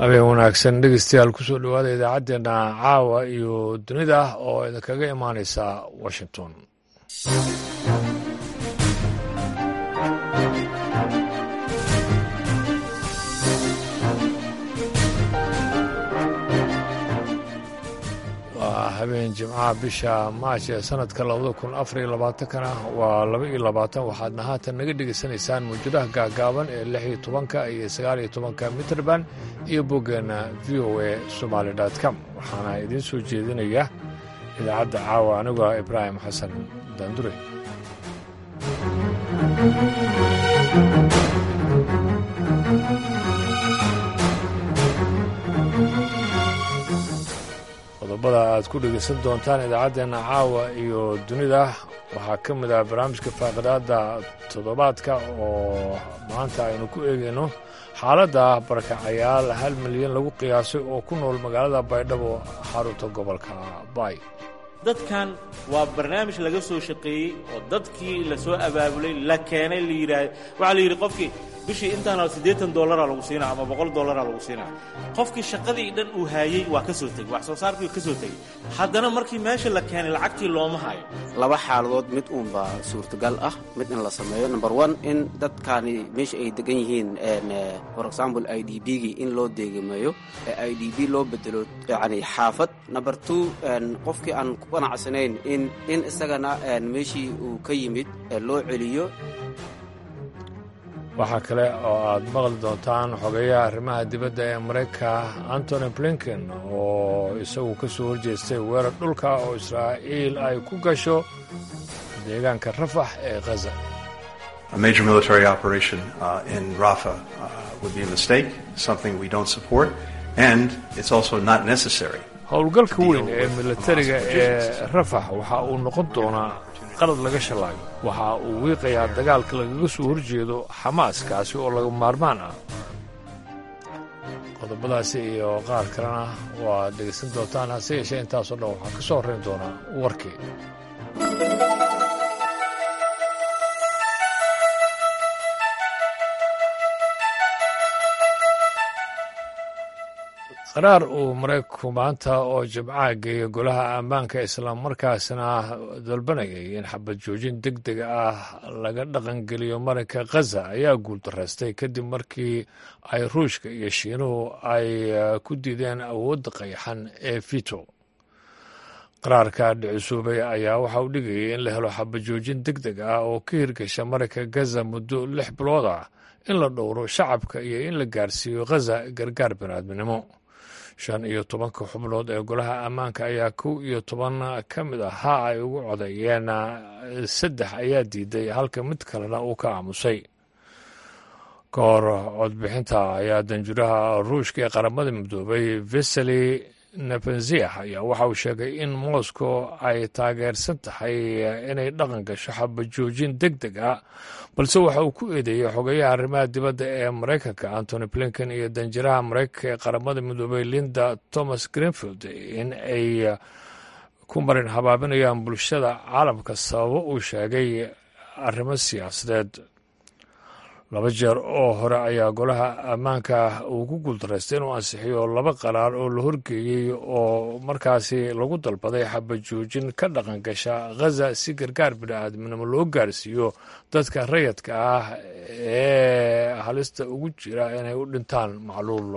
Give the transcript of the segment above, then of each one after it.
habeen wanaagsan dhegeystayaal kusoo dhowaada idaacaddeenna caawa iyo dunida oo idinkaga imaaneysa washington waa habeen jimcaha bisha maash ee sanadka labada kun afar iyo labaatankana waa laba iyo labaatan waxaadna haatan naga dhegaysanaysaan mawjadaha gaagaaban ee lix iyo tobanka iyo sagaal iyo tobanka mitrband iyo boggeenna v o a somaali com waxaana idiin soo jeedinaya idaacadda caawa anigoo ibraahim xasan daandure qodobada aad ku dhegaysan doontaan idaacaddeenna caawa iyo dunida waxaa ka mid ah barnaamijka faaqidaadda toddobaadka oo maanta aynu ku eegayno xaaladda barakacayaal hal milyan lagu qiyaasay oo ku nool magaalada baydhabo xarunta gobolka baay dadkan waa barnaamij laga soo shaqeeyey oo dadkii la soo abaabulay la keenay la yidhaah waxaa la yidhi qofkii bishii intaana siddeetan dollaraa lagu siinaa ama boqol dollaraa lagu siinaa qofkii shaqadii dhan uu haayey waa ka soo tegey wax soo saarkii ka soo tegey haddana markii meesha la keenay lacagtii looma hayo laba xaaladood mid uunbaa suurtagal ah mid in la sameeyo number one in dadkaani meesha ay degan yihiin for example i d b gii in loo deegameeyo ee i d b loo bedelo yacni xaafad number two qofkii aan ku qanacsanayn in in isagana meeshii uu ka yimid loo celiyo waxaa kale oo aad maqli doontaan xogeyaha arrimaha dibadda ee maraykanka antony blinken oo isagu ka soo horjeestay weerar dhulka oo israa'iil ay ku gasho deegaanka rafax ee khaza A major military operation uh, in Rafah uh, would be a mistake, something we don't support, and it's also not necessary. howlgalka weyn ee militariga ee rafax waxa uu noqon doonaa qalad laga shalaayo waxa uu wiiqayaa dagaalka lagaga soo horjeedo xamaas kaasi oo laga maarmaan ah qodobadaasi iyo qaar kalena waad dhegaysan doontaan hase yeeshee intaasoo dhan waxaa ka soo horrayn doonaa warkii qaraar uu maraykanku maanta oo jimcaha geeya golaha ammaanka islaammarkaasna dalbanayay in xabad joojin deg deg ah laga dhaqangeliyo marinka khaza ayaa guuldaraystay kadib markii ay ruushka iyo shiinuhu ay ku diideen awoodda qayaxan ee vito qaraarka dhicisuubay ayaa waxa uu dhigayay in la helo xabad joojin deg deg ah oo ka hirgasha marinka gaza muddo lix bilood ah in la dhowro shacabka iyo in la gaarsiiyo khaza gargaar baniaadminimo shan iyo tobanka xubnood ee golaha ammaanka ayaa kow iyo toban ka mid ah ha ay ugu codeeyeen saddex ayaa diiday halka mid kalena uu ka aamusay ka hor codbixinta ayaa danjuraha ruushka ee qaramada midoobay vesely nebenziah ayaa waxa uu sheegay in moscow ay taageersan tahay inay dhaqan gasho xabajoojin deg deg ah balse waxa uu ku eedeeyey xogeyaha arrimaha dibadda ee maraykanka antony blinken iyo danjiraha maraykanka ee qaramada midoobay linda thomas greenfield in ay ku marin habaabinayaan bulshada caalamka sababo uu sheegay arrimo siyaasadeed laba jeer oo hore ayaa golaha ammaanka uu ku guuldaraystay inuu ansixiyo laba qaraar oo la horgeeyey oo markaasi lagu dalbaday xabajoojin ka dhaqan gasha khaza si gargaar bini'aadminimo loo gaarsiiyo dadka rayadka ah ee halista ugu jira inay u dhintaan macluul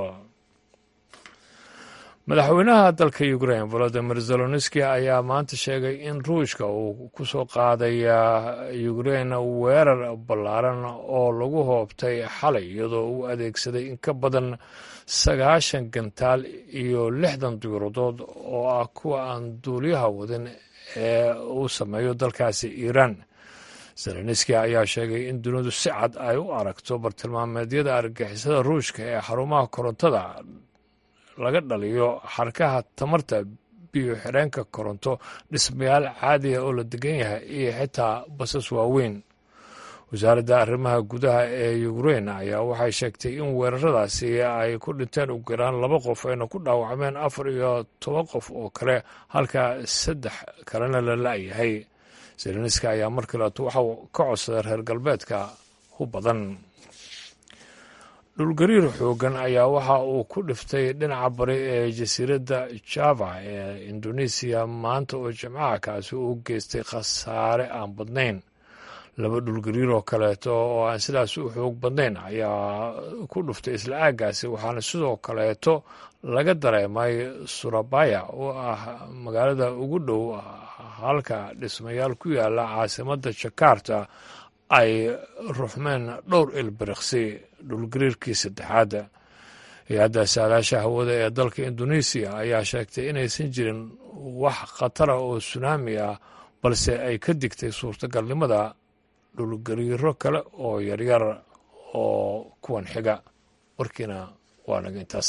madaxweynaha dalka ukrain volodimir zelonski ayaa maanta sheegay in ruushka uu ku soo qaaday ukrain weerar ballaaran oo lagu hoobtay xalay iyadoo uu adeegsaday in ka badan sagaashan gantaal iyo lixdan diiradood oo ah kuwa aan duuliyaha wadin ee uu sameeyo dalkaasi iiraan zelenski ayaa sheegay in dunidu si cad ay u aragto bartilmaameedyada argagixisada ruushka ee xarumaha korontada laga dhaliyo xarkaha tamarta biyo xireenka koronto dhismayaal caadiga oo la degan yahay iyo xitaa basas waaweyn wasaaradda arrimaha gudaha ee ukrein ayaa waxay sheegtay in weeraradaasi ay ku dhinteen ugu yaraan laba qof ayna ku dhaawacmeen afar iyo toban qof oo kale halka saddex kalena la la-yahay zelenski ayaa markiileeto waxau ka codsaday reer galbeedka u badan dhulgariir xoogan ayaa waxa uu ku dhiftay dhinaca bari ee jasiiradda java ee indonesiya maanta oo jimcaha kaasi uu geystay khasaare aan badnayn laba dhulgariir oo kaleeto oo aan sidaas u xoog badnayn ayaa ku dhuftay isla aaggaasi waxaana sidoo kaleeto laga dareemay surabaya oo ah magaalada ugu dhow halka dhismayaal ku yaala caasimadda jakarta ay ruxmeen dhowr ilbiriqsi dhulgariirkii saddexaad hay-adda saadaasha hawada ee dalka indonesiya ayaa sheegtay inaysan jirin wax khatara oo sunaami ah balse ay ka digtay suurtagalnimada dhulgariiro kale oo yaryar oo kuwan xiga warkiina waa naga intaas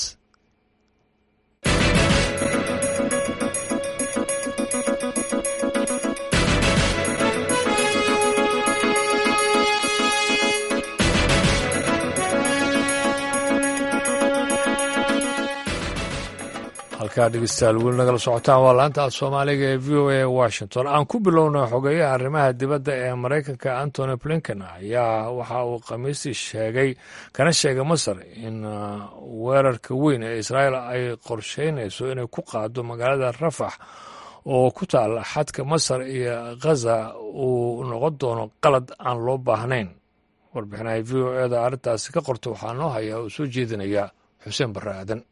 halkaa dhegeystayaal weli nagala socotaan waa laanta af soomaaliga ee v o a washington aan ku bilowna xogeeyaha arrimaha dibadda ee maraykanka antony blinken ayaa waxa uu khamiistii sheegay kana sheegay masar in weerarka weyn ee israa'iil ay qorsheynayso inay ku qaado magaalada rafax oo ku taala xadka masar iyo khaza uu noqon doono qalad aan loo baahnayn warbixinaha v o eda arrintaasi ka qorta waxaa noo haya oo soo jeedinaya xuseen barre aadan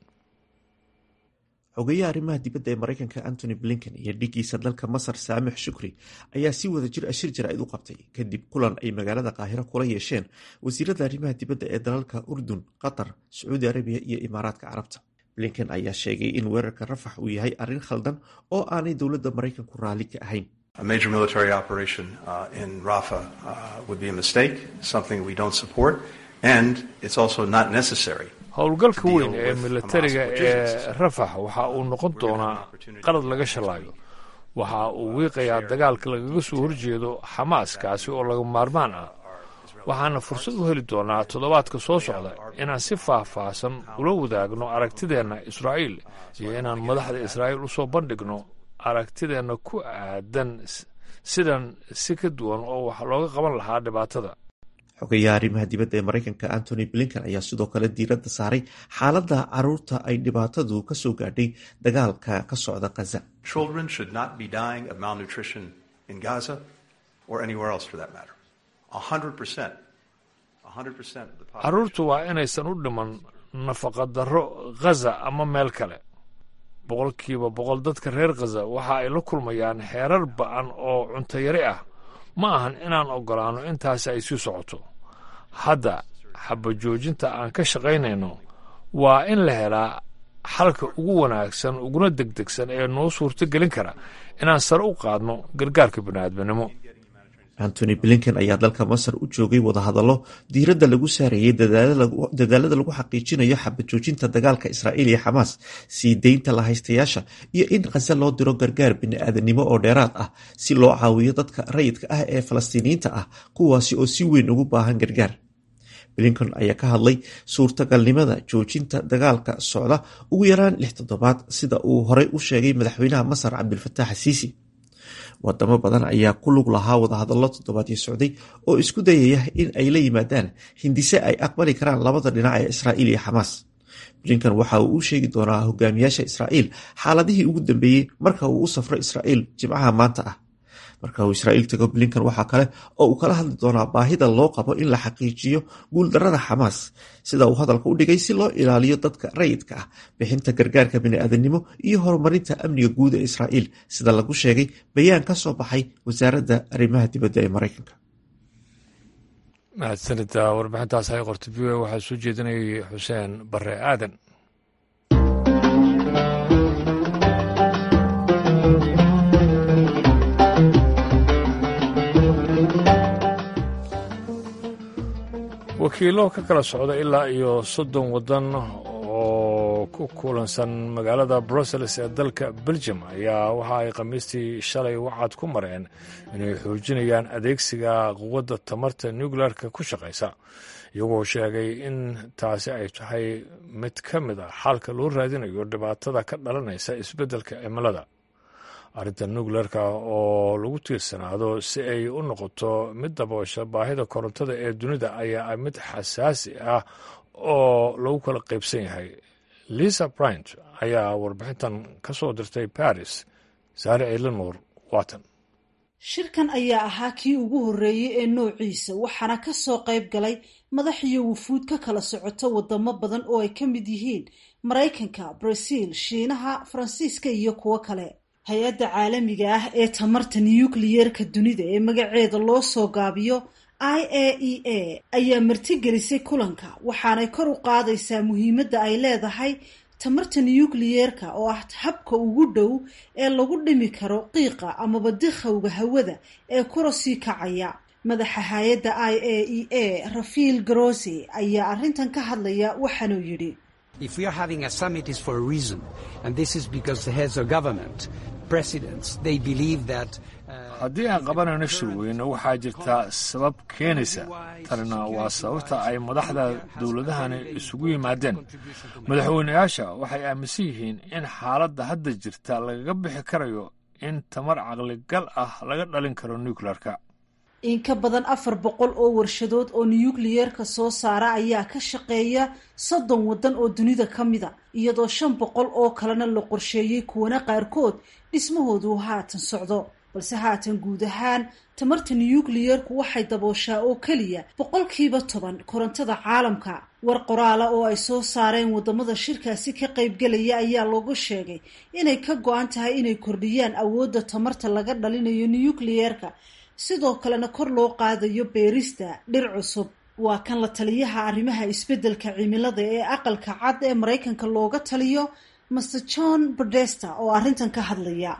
xogeyaha arrimaha dibadda ee maraykanka antony blinken iyo dhigiisa dalka masar saamix shukri ayaa si wada jir a shir jaraa'id u qabtay kadib kulan ay magaalada qaahiro kula yeesheen wasiirada arrimaha dibadda ee dalalka urdun qatar sacuudi arabiya iyo imaaraadka carabta blinken ayaa sheegay in weerarka rafax uu yahay arrin khaldan oo aanay dowladda maraykanku raalli ka ahayn A major military operation uh, in Rafah uh, would be a mistake, something we don't support, and it's also not necessary. howlgalka weyn ee militariga ee rafax waxa uu noqon doonaa qalad laga shalaayo waxa uu wiiqayaa dagaalka lagaga soo horjeedo xamaas kaasi oo laga maarmaan ah waxaana fursad u heli doonaa toddobaadka soo socda inaan si faahfaahsan ula wadaagno aragtideenna israa'iil iyo inaan madaxda israa'iil usoo bandhigno aragtideenna ku aadan sidan si ka duwan oo wax looga qaban lahaa dhibaatada xogeyaha arrimaha dibadda ee maraykanka antony blinken ayaa sidoo kale diiradda saaray xaaladda caruurta ay dhibaatadu ka soo gaadhay dagaalka ka socda khaza Children should not be dying of malnutrition in Gaza or anywhere else for that matter. 100%. 100% of the population. carruurtu waa inaysan u dhiman nafaqa darro khaza ama meel kale boqolkiiba boqol dadka reer khaza waxa ay la kulmayaan xeerar ba'an oo cuntayari ah ma ahan inaan oggolaanno intaasi ay sii socoto hadda xabajoojinta aan ka shaqaynayno waa in la helaa xalka ugu wanaagsan uguna degdegsan ee noo suurto gelin kara inaan sare u qaadno gargaarka bini'aadminimo antony blinken ayaa dalka masar u joogay wadahadallo diiradda lagu saarayay dadaalada lagu xaqiijinayo xabajoojinta dagaalka israa'iil iyo xamaas sii deynta lahaystayaasha iyo in khaza loo diro gargaar bini'aadanimo oo dheeraad ah si loo caawiyo dadka rayidka ah ee falastiiniyiinta ah kuwaasi oo si weyn ugu baahan gargaar blinken ayaa ka hadlay suurtagalnimada joojinta dagaalka socda ugu yaraan lix toddobaad sida uu horey u sheegay madaxweynaha masar cabdilfataax asiisi wadamo badan ayaa ku lug lahaa wadahadallo toddobaadyo socday oo isku dayaya in ay la yimaadaan hindise ay aqbali karaan labada dhinac ee israa'iil iyo xamaas blinken waxa uu u sheegi doonaa hogaamiyaasha israa'iil xaaladihii ugu dambeeyey marka uu u safro israa'iil jimcaha maanta ah marka uu israa'iil tago blinken waxaa kale oo uu kala hadli doonaa baahida loo qabo in la xaqiijiyo guuldarrada xamaas sida uu hadalka u dhigay si loo ilaaliyo dadka rayidka ah bixinta gargaarka bini'aadanimo iyo horumarinta amniga guud ee israa'iil sida lagu sheegay bayaan ka soo baxay wasaaradda arrimaha dibadda ee maraykanka mahadsanida warbixintaas ay qortay v o waxaa soo jeedinayay xuseen bare aadan wakiilo ka kala socda ilaa iyo soddon waddan oo ku kulansan magaalada brussels ee dalka belgium ayaa waxa ay khamiistii shalay wacad ku mareen inay xoojinayaan adeegsiga quwadda tamarta nuclearka ku shaqaysa iyagoo sheegay in taasi ay tahay mid ka mid a xalka loo raadinayo dhibaatada ka dhalanaysa isbeddelka cimilada arrinta nuclearka oo lagu tiirsanaado si ay u noqoto mid daboosha baahida korontada ee dunida ayaa mid xasaasi ah oo lagu kala qaybsan yahay lisa bryant ayaa warbixintan ka soo dirtay baris saare elinor watan shirkan ayaa ahaa kii ugu horreeyey ee noociisa waxaana ka soo qayb galay madax iyo wufuud ka kala socota wadamo badan oo ay ka mid yihiin maraykanka brazil shiinaha faransiiska iyo kuwo kale hay-adda caalamiga ah ee tamarta nukliyeerka dunida ee magaceeda loo soo gaabiyo i a e a ayaa martigelisay kulanka waxaanay kor u qaadaysaa muhiimadda ay leedahay tamarta nukliyeerka oo ah habka ugu dhow ee lagu dhimi karo qiiqa amaba dikhowga hawada ee kura sii kacaya madaxa hay-adda i a e a rafiil garosi ayaa arrintan ka hadlaya waxaanuu yidhi haddii aan qabanayno shirweyne waxaa jirta sabab keenaysa tanina waa sababta ay madaxda dowladahani isugu yimaadeen madaxweyneyaasha waxay aaminsan yihiin in xaaladda hadda jirta lagaga bixi karayo in tamar caqligal ah laga dhalin karo nuclearka in ka badan afar boqol oo warshadood oo nukliyeerka soo saara ayaa ka shaqeeya soddon waddan oo dunida ka mida iyadoo shan boqol oo kalena la qorsheeyey kuwana qaarkood dhismahoodu haatan socdo balse haatan guud ahaan tamarta nukliyeerku waxay dabooshaa oo keliya boqolkiiba toban korontada caalamka war qoraala oo ay soo saareen wadamada shirkaasi ka qaybgelaya ayaa loogu sheegay inay ka go-an tahay inay kordhiyaan awoodda tamarta laga dhalinayo nukliyeerka sidoo kalena kor loo qaadayo beerista dhir cusub waa kan la taliyaha arrimaha isbeddelka cimilada ee aqalka cad ee maraykanka looga taliyo master john berdesta oo arrintan ka hadlaya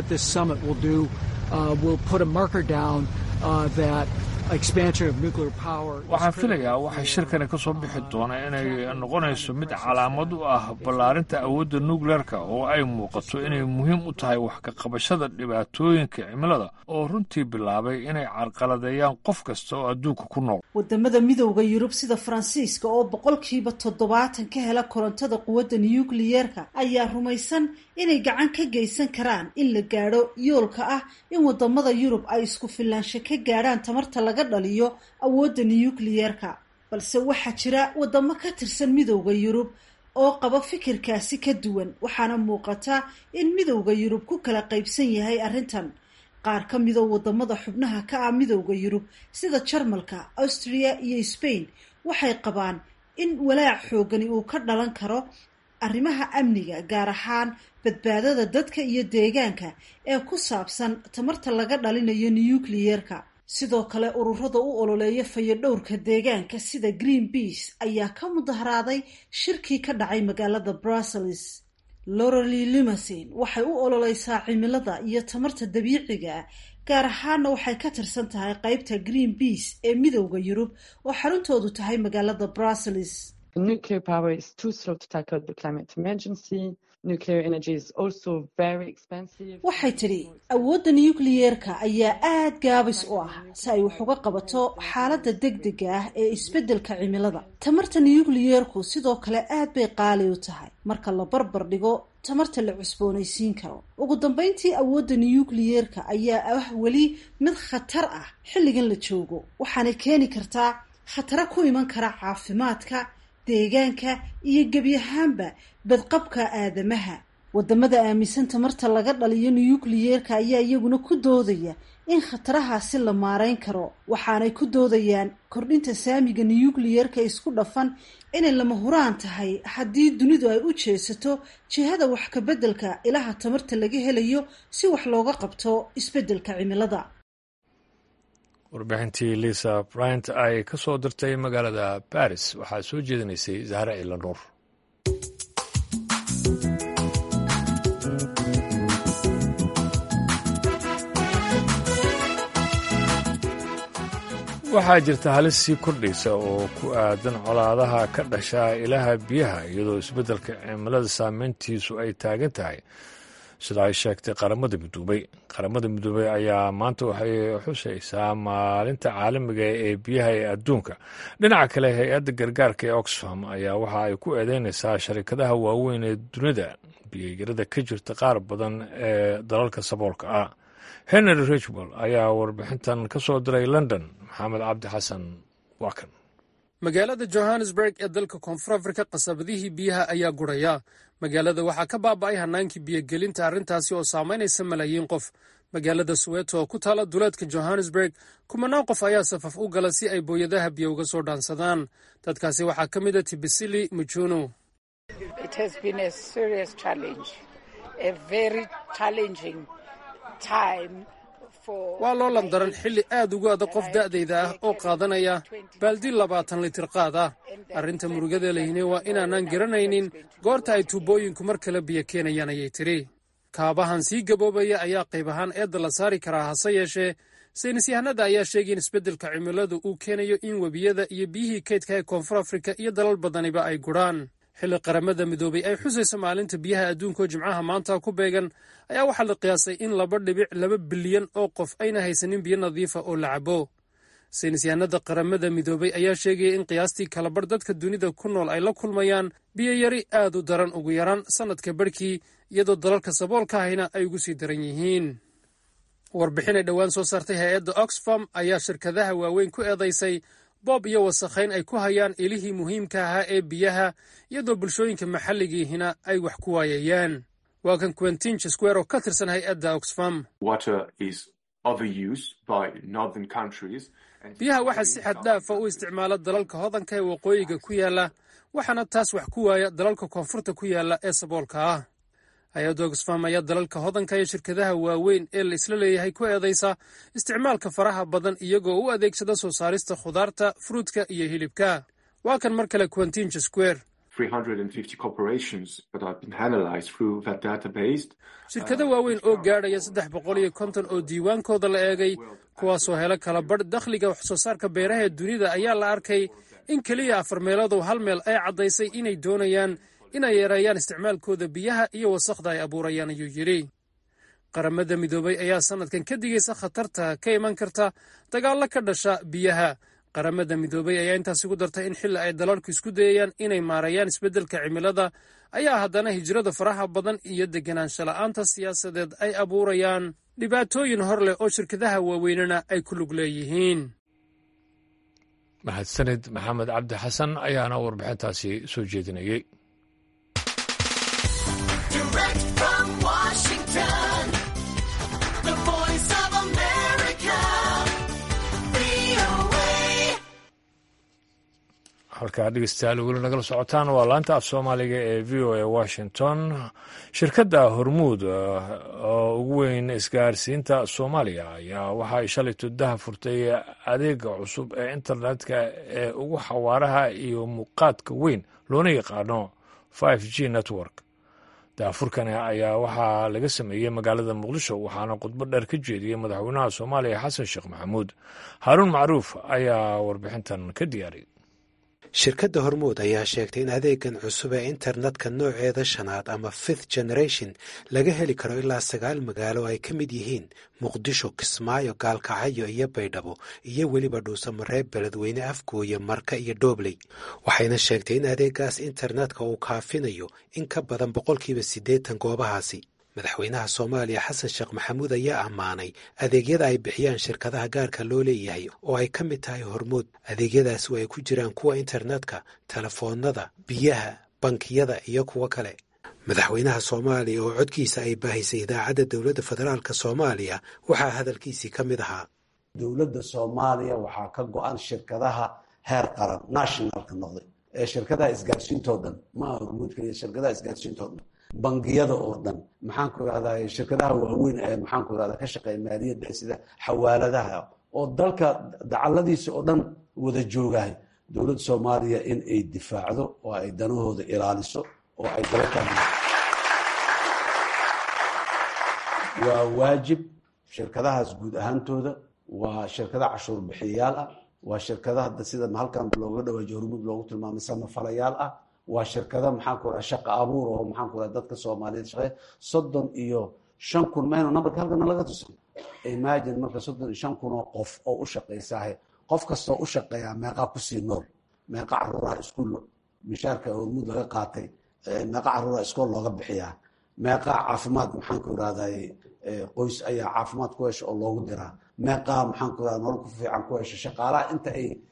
waxaan filayaa waxay shirkani ka soo bixi doonaa inay noqonayso mid calaamad u ah ballaarinta awoodda nukleerka oo ay muuqato inay muhiim u tahay wax ka qabashada dhibaatooyinka cimilada oo runtii bilaabay inay carqaladeeyaan qof kasta oo adduunka ku nool wadamada midowda yurub sida faransiiska oo boqolkiiba toddobaatan ka hela korontada quwadda nukliyeerka ayaa rumaysan inay gacan ka geysan karaan in la gaadho yoolka ah in wadamada yurub ay isku filaansho ka gaadhaan tamarta laga dhaliyo awoodda nukliyeerka balse waxaa jira wadamo ka tirsan midowda yurub oo qaba fikirkaasi ka duwan waxaana muuqata in midowda yurub ku kala qaybsan yahay arrintan qaar ka midoo wadamada xubnaha ka ah midowda yurub sida jarmalka austria iyo spain waxay qabaan in walaac xoogani uu ka dhalan karo arrimaha amniga gaar ahaan badbaadada dadka iyo deegaanka ee ku saabsan tamarta laga dhalinayo nukliyeerka sidoo kale ururada u ololeeya fayadhowrka deegaanka sida green beas ayaa ka mudaharaaday shirkii ka dhacay magaalada brussels lorely limasin waxay u ololeysaa cimilada iyo tamarta dabiiciga ah gaar ahaana waxay ka tirsan tahay qeybta green beas ee midowda yurub oo xaruntoodu tahay magaalada brussels waxay tidhi awoodda nukliyeerka ayaa aad gaabis u ah si ay wax uga qabato xaaladda degdega ah ee isbeddelka cimilada tamarta nukliyeerku sidoo kale aad bay qaali u tahay marka la barbar dhigo tamarta la cusboonaysiin karo ugu dambeyntii awoodda nukliyeerka ayaa ah weli mid khatar ah xilligan la joogo waxaanay keeni kartaa khataro ku iman kara caafimaadka deegaanka iyo gebi ahaanba badqabka aadamaha wadamada aaminsan tamarta laga dhaliyo nukliyeerka ayaa iyaguna ku doodaya in khatarahaasi la maareyn karo waxaanay ku doodayaan kordhinta saamiga nukliyeerka isku dhafan inay lama huraan tahay haddii dunidu ay u jeesato jihada wax ka beddelka ilaha tamarta laga helayo si wax looga qabto isbeddelka cimilada warbixintii lisa bryant ay ka soo dirtay magaalada baris waxaa soo jeedinaysay zahra ilanuur waxaa jirta halis sii kordhaysa oo ku aadan colaadaha ka dhasha ilaha biyaha iyadoo isbeddelka cimilada saameyntiisu ay taagan tahay sida ay sheegtay qaramada midoobay qaramada midoobey ayaa maanta waxay xusaysaa maalinta caalamiga ee biyaha ee adduunka dhinaca kale hay-adda gargaarka ee oxfam ayaa waxa ay ku eedeynaysaa sharikadaha waaweyn ee dunida biyoyarada ka jirta qaar badan ee dalalka saboolka ah henry richwell ayaa warbixintan ka soo diray london maxamed cabdi xasan waa kan magaalada johannesburg ee dalka koonfur afrika qasabadihii biyaha ayaa guraya magaalada waxaa ka baaba'ay hannaankii biyogelinta arrintaasi oo saamaynaysa malaayiin qof magaalada soweto oo ku taala duleedka johannesburg kumanaan qof ayaa safaf u gala si ay booyadaha biyo uga soo dhaansadaan dadkaasi waxaa ka mid a tibisili mujunu waa loolan daran xilli aad ugu adag qof da'dayda ah oo qaadanaya baaldi labaatan litir qaad ah arrinta murugada lehine waa inaanaan garanaynin goorta ay tuubooyinku mar kale biyo keenayaan ayay tidhi kaabahan sii gaboobaya ayaa qayb ahaan eedda la saari karaa hase yeeshee saynisyahanada ayaa sheegay in isbeddelka cimiladu uu keenayo in webiyada iyo biyihii kaydka ee koonfur afrika iyo dalal badaniba ay gudhaan xilli qaramada midoobay ay xusayso maalinta biyaha adduunka oo jimcaha maanta ku beegan ayaa waxaa la qiyaasay in laba dhibic laba bilyan oo qof ayna haysanin biyo nadiifa oo la cabo saynisyahanada qaramada midoobay ayaa sheegaya in qiyaastii kalabarh dadka dunida ku nool ay la kulmayaan biyo yari aad u daran ugu yaraan sannadka barhkii iyadoo dalalka saboolka ahina ay ugu sii daran yihiin warbixin ay dhowaan soo saartay hay-adda oxfam ayaa shirkadaha waaweyn ku eedaysay boob iyo wasakhayn ay ku hayaan ilihii muhiimka ahaa ee biyaha iyadoo bulshooyinka maxalligiihina ay wax ku waayayaan waa kan quentin square oo ka tirsan hay-adda oxfam biyaha waxaa si xad dhaafa u isticmaala dalalka hodanka ee waqooyiga ku yaala waxaana taas wax ku waaya dalalka koonfurta ku yaala ee saboolka ah hay-adda oxfam ayaa dalalka hodanka iyo shirkadaha waaweyn ee la isla leeyahay ku eedaysa isticmaalka faraha badan iyagoo u adeegsada soo saarista khudaarta furuudka iyo hilibka waa kan mar kale quentin square shirkado waaweyn oo gaadhaya saddex boqol iyo konton oo diiwaankooda la eegay kuwaasoo hela kala badh dakhliga wax soo saarka beeraha ee dunida ayaa la arkay in keliya afar meelodow hal meel ay caddaysay inay doonayaan inay yareeyaan isticmaalkooda biyaha iyo wasakhda ay abuurayaan ayuu yidhi qaramada midoobay ayaa sannadkan ka digaysa khatarta ka iman karta dagaallo ka dhasha biyaha qaramada midoobay ayaa intaas ugu dartay in xilli ay dalalku isku dayayaan inay maareeyaan isbeddelka cimilada ayaa haddana hijrada faraha badan iyo deganaansho la'aanta siyaasadeed ay abuurayaan dhibaatooyin hor leh oo shirkadaha waaweynena ay ku lug leeyihiin mahadsanid maxamed cabdi xasan ayaana warbixintaasi soo jeedinayey halkaa dhegeystayaal weli nagala socotaan waa laanta af soomaaliga ee v o a washington shirkadda hormuud oo ugu weyn isgaarsiinta soomaaliya ayaa waxa ay shalay tuddaha furtay adeega cusub ee internetka ee ugu xawaaraha iyo muuqaadka weyn loona yaqaano five g network daafurkani ayaa waxaa laga sameeyey magaalada muqdisho waxaana khudbo dheer ka jeediyey madaxweynaha soomaaliya xasan sheekh maxamuud haaruun macruuf ayaa warbixintan ka diyaariyay shirkadda hormuud ayaa sheegtay in adeegan cusub ee internetka nooceeda shanaad ama fifth generation laga heli karo ilaa sagaal magaalo ay ka mid yihiin muqdisho kismaayo gaalkacyo iyo baydhabo iyo weliba dhuusamareeb beledweyne afgooye marka iyo doobley waxayna sheegtay in adeegaas internetka uu kaafinayo in ka badan boqolkiiba siddeetan goobahaasi madaxweynaha soomaaliya xasan sheekh maxamuud ayaa ammaanay adeegyada ay bixiyaan shirkadaha gaarka loo leeyahay oo ay ka mid tahay hormuud adeegyadaas oo ay ku jiraan kuwa internetka telefoonnada biyaha bankiyada iyo kuwo kale madaxweynaha soomaaliya oo codkiisa ay baahisay idaacadda dowladda federaalk soomaaliya waxaa hadalkiisii ka mid ahaa dowladda soomaaliya waxaa ka go-an shirkadaha heer qaran nationalka noqday ee shirkadaha isgaarsiintoo dhan maaha hormuud keliya shirkadaha isgaarsiintoo dhan bangiyada oo dhan maxaan ku irahdaa shirkadaha waaweyn ee maxaan ku irahdaa ka shaqeeya maaliyadda sida xawaaladaha oo dalka dacaladiisa oo dhan wada joogahay dowladda soomaaliya in ay difaacdo oo ay danahooda ilaaliso oo ay dabataan waa waajib shirkadahaas guud ahaantooda waa shirkada cashuur bixiyayaal ah waa shirkadaha sida halkan looga dhawaajiyo hormuud loogu tilmaamay samafalayaal ah waa shirkada maxaanku raa shaqa abuur oo maxaanku raa dadka soomaaliyeed shaqeeya soddon iyo shan kun maynu nambarka halkana laga tusay imagine marka soddon iyo shan kun oo qof oo u shaqaysaahe qof kastoo u shaqeeyaa meeqaa kusii nool meeqa caruuraha iskuul mishaarka hormuud laga qaatay meeqa caruuraha iskool looga bixiyaa meeqaa caafimaad maxaanku irahday qoys ayaa caafimaad ku hesha oo loogu diraa meeqaa maxaanku irahda nolol ku fiican ku hesha shaqaalaha inta ay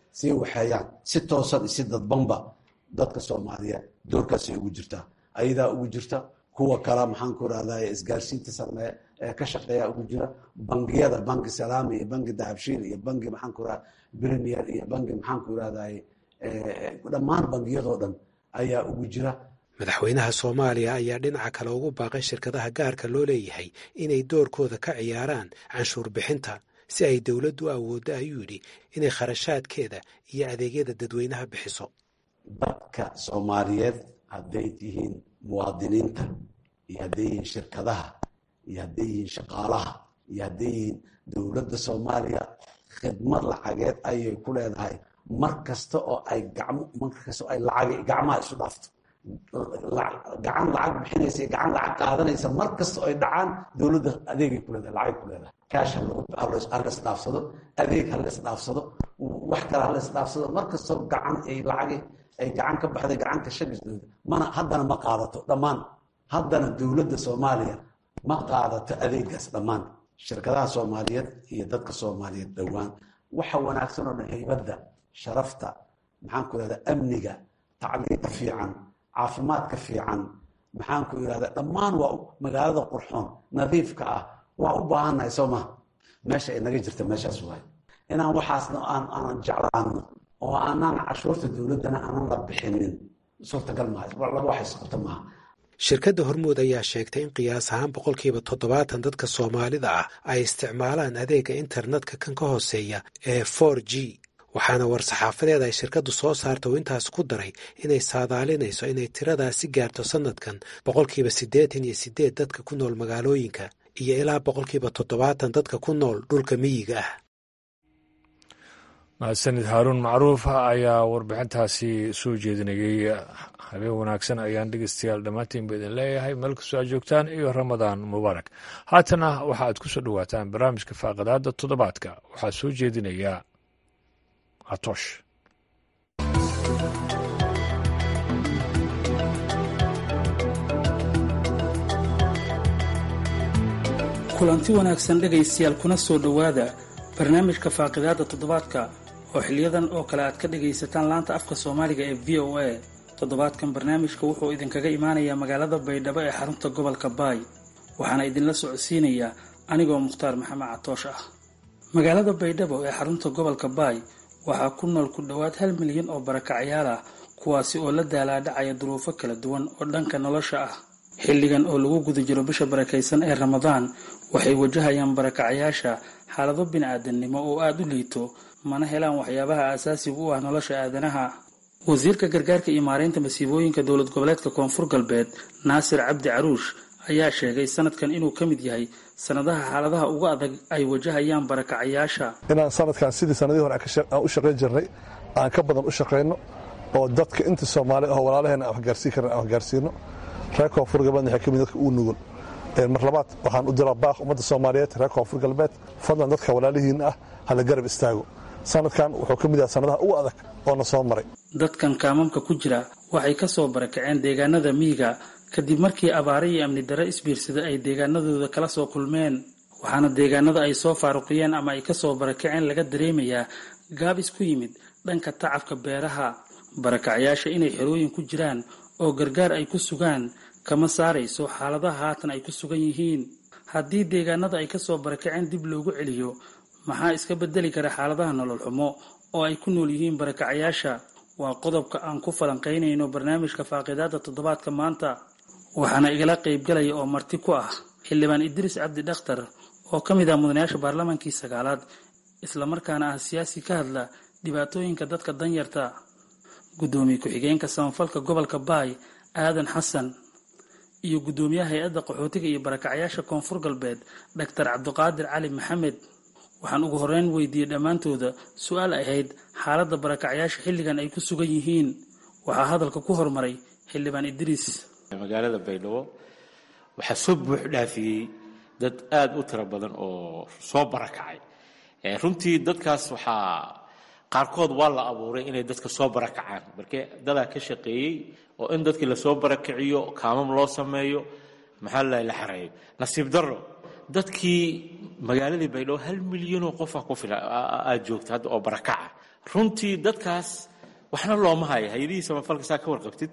sii waxeeyaan si toosan iyo si dadbanba dadka soomaaliyeed doorkaasay ugu jirtaa ayadaa ugu jirta kuwa kale maxaan ku irahday isgaarsiinta sameeye ee ka shaqeeya ugu jira bangiyada banki salaami iyo banki dahabshiil iyo banki maxaan ku irahda premier iyo banki maxaan ku irahday dhammaan bangiyadoo dhan ayaa ugu jira madaxweynaha soomaaliya ayaa dhinaca kale ugu baaqay shirkadaha gaarka loo leeyahay inay doorkooda ka ciyaaraan canshuur bixinta si ay dowladdu awooddo ayuu yidhi inay kharashaadkeeda iyo adeegyada dadweynaha bixiso dadka soomaaliyeed hadday tihiin muwaadiniinta iyo hadday yihiin shirkadaha iyo hadday yihiin shaqaalaha iyo hadday yihiin dowladda soomaaliya khidmad lacageed ayay ku leedahay mar kasta oo ay gacmo mar kasta oo ay lacag gacmaha isu dhaafto gacan lacag bixinaysa iyo gacan lacag qaadanaysa mar kasta oo ay dhacaan dowladda adeegay ku leedahay lacagay ku leedahay kaash halas dhaafsado adeeg halas dhaafsado wax kale halas dhaafsado mar kastoo gacan ay lacag ay gacan ka baxday gacanka shagisdooda mana haddana ma qaadato dhammaan haddana dowladda soomaaliya ma qaadato adeegaas dhammaan shirkadaha soomaaliyeed iyo dadka soomaaliyeed dhowaan waxa wanaagsan oo dhan haybadda sharafta maxaan ku irahda amniga tacliinta fiican caafimaadka fiican maxaan ku irahda dhammaan waa magaalada qurxoon nadiifka ah waa u baahannahay soo maha meesha ay naga jirta meeshaas waay inaan waxaasna aanan jeclaano oo aanaan cashuurta dowladdana aanan la bixinin suurtagal maaha laba wax isqabta maaha shirkadda hormuud ayaa sheegtay in qiyaas ahaan boqolkiiba toddobaatan dadka soomaalida ah ay isticmaalaan adeega internetka kan ka hooseeya ee for g waxaana war-saxaafadeed ay shirkaddu soo saarta uu intaas ku daray inay saadaalinayso inay tiradaasi gaarto sannadkan boqolkiiba siddeetan iyo siddeed dadka ku nool magaalooyinka iyo ilaa boqolkiiba toddobaatan dadka ku nool dhulka miyiga ah mahadsanid haaruun macruuf ayaa warbixintaasi soo jeedinayey habeen wanaagsan ayaan dhegeystayaal dhammaantiinba idin leeyahay meel kastoo aad joogtaan iyo ramadaan mubaarak haatana waxa aad ku soo dhowaataan barnaamijka faaqadaada toddobaadka waxaa soo jeedinaya atoosh kulanti wanaagsan dhegaystayaal kuna soo dhowaada barnaamijka faaqidaada toddobaadka oo xiliyadan oo kale aad ka dhagaysataan laanta afka soomaaliga ee v o a toddobaadkan barnaamijka wuxuu idinkaga imaanayaa magaalada baydhabo ee xarunta gobolka baay waxaana idinla socodsiinayaa anigoo mukhtaar maxamed catoosh ah magaalada baydhabo ee xarunta gobolka baay waxaa ku nool ku dhowaad hal milyan oo barakacyaal ah kuwaasi oo la daalaadhacaya duruufo kala duwan oo dhanka nolosha ah xilligan oo lagu guda jiro bisha barakaysan ee ramadaan waxay wajahayaan barakacayaasha xaalado bini-aadamnimo oo aada u liito mana helaan waxyaabaha aasaasiga u ah nolosha aadanaha wasiirka gargaarka iyo maareynta masiibooyinka dowlad goboleedka koonfur galbeed naasir cabdi caruush ayaa sheegay sanadkan inuu ka mid yahay sanadaha xaaladaha ugu adag ay wajahayaan barakacayaasha inaan sanadkan sidii sanadihii hore aan u shaqayn jirnay aan ka badan u shaqayno oo dadka inta soomaali aho walaalaheena aan waxgaarsiin karna aan waxgaarsiino reer koonfur galbeedna waxay ka mid dadka ugu nugul mar labaad waxaan u diraa baaq ummadda soomaaliyeed reer koonfur galbeed fadlan dadka walaalihiin ah hala garab istaago sanadkan wuxuu ka mid yahay sanadaha ugu adag oo na soo maray dadkan kaamamka ku jira waxay ka soo barakaceen deegaanada miyiga kadib markii abaare iyo amni darre isbiirsada ay deegaanadooda kala soo kulmeen waxaana deegaanada ay soo faaruqiyeen ama ay kasoo barakaceen laga dareemayaa gaabis ku yimid dhanka tacabka beeraha barakacyaasha inay xerooyin ku jiraan oo gargaar ay ku sugaan kama saarayso xaaladaha haatan ay ku sugan yihiin haddii deegaanada ay kasoo barakaceen dib loogu celiyo maxaa iska bedeli kara xaaladaha nolol xumo oo ay ku nool yihiin barakacayaasha waa qodobka aan ku falanqaynayno barnaamijka faaqidaada toddobaadka maanta waxaana igala qaybgalaya oo marti ku ah xildhibaan idriis cabdi dhakhtar oo ka mid ah mudanayaasha baarlamaankii sagaalaad islamarkaana ah siyaasi ka hadla dhibaatooyinka dadka danyarta guddoomiye ku-xigeenka samafalka gobolka baay aadan xasan iyo guddoomiyaha hay-adda qaxootiga iyo barakacayaasha koonfur galbeed dhaktar cabdiqaadir cali maxamed waxaan ugu horeyn weydiiyey dhammaantooda su-aal ahayd xaaladda barakacayaasha xilligan ay ku sugan yihiin waxaa hadalka ku hormaray xildhibaan idriis magaalada baydhabo waxaa soo buux dhaafiyey dad aada u tiro badan oo soo barakacay runtii dadkaas waxaa qaarkood waa la abuuray inay dadka soo barakacaan markee dadaa ka shaqeeyey oo in dadkii lasoo barakiciyo kaamam loo sameeyo maxaa la la xareeyo nasiib darro dadkii magaaladii baydhabo hal milyanoo qofa ku fila aada joogta hadda oo barakaca runtii dadkaas waxna looma hayo hay-adihii samafalka saa ka warqabtid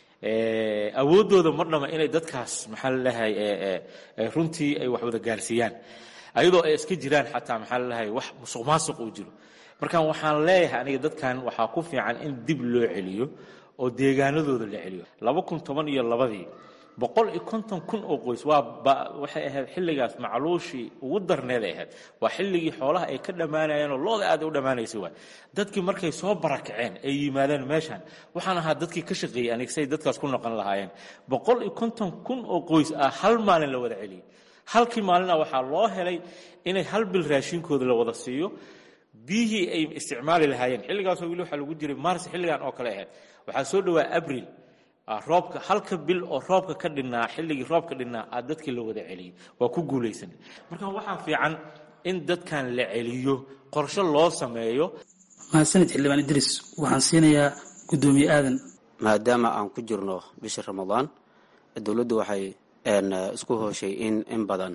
awooddooda mar dhama inay dadkaas maxaa lalahay runtii ay wax wada gaarsiiyaan ayadoo ay iska jiraan xataa maxaa lalahay wax musuq maasuq uu jiro markaan waxaan leeyahay aniga dadkan waxaa ku fiican in dib loo celiyo oo deegaanadooda la celiyo laba kun toban iyo labadii boqol iyo konton kun oo qoys waa waxay ahayd xilligaas macluushii ugu darneeday ahayd waa xilligii xoolaha ay ka dhammaanayeen oo looda aad u dhammaanaysa waay dadkii markay soo barakaceen ay yimaadeen meeshan waxaan ahaa dadkii ka shaqeeyey aniga say dadkaas ku noqon lahaayeen boqol iyo konton kun oo qoys ah hal maalin la wada celiyey halkii maalina waxaa loo helay inay hal bil raashinkooda la wada siiyo biyihii ay isticmaali lahaayeen xilligaasoo weli waxaa lagu jiray mars xilligan oo kale ahayd waxaa soo dhowaa abril roobka halka bil oo roobka ka dhinnaa xilligii roobka dhinnaa aa dadkii la wada celiyey waa ku guulaysan marka waxaa fiican in dadkan la celiyo qorshe loo sameeyo mahadsanid xildhibaan idriis waxaan siinayaa guddoomiye aadan maadaama aan ku jirno bisha ramadaan dowladdu waxay isku hooshay in in badan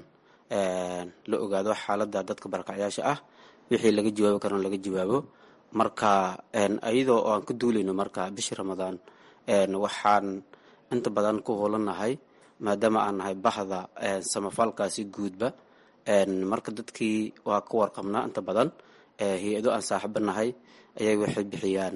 la ogaado xaaladda dadka barakacyaasha ah wixii laga jawaabi karana laga jawaabo marka iyadoo aan ka duulayno marka bisha ramadaan waxaan inta badan ku hoolannahay maadaama aan nahay bahda samafalkaasi guudba marka dadkii waa ka warqabnaa inta badan hay-ado aan saaxiibo nahay ayaga waxay bixiyaan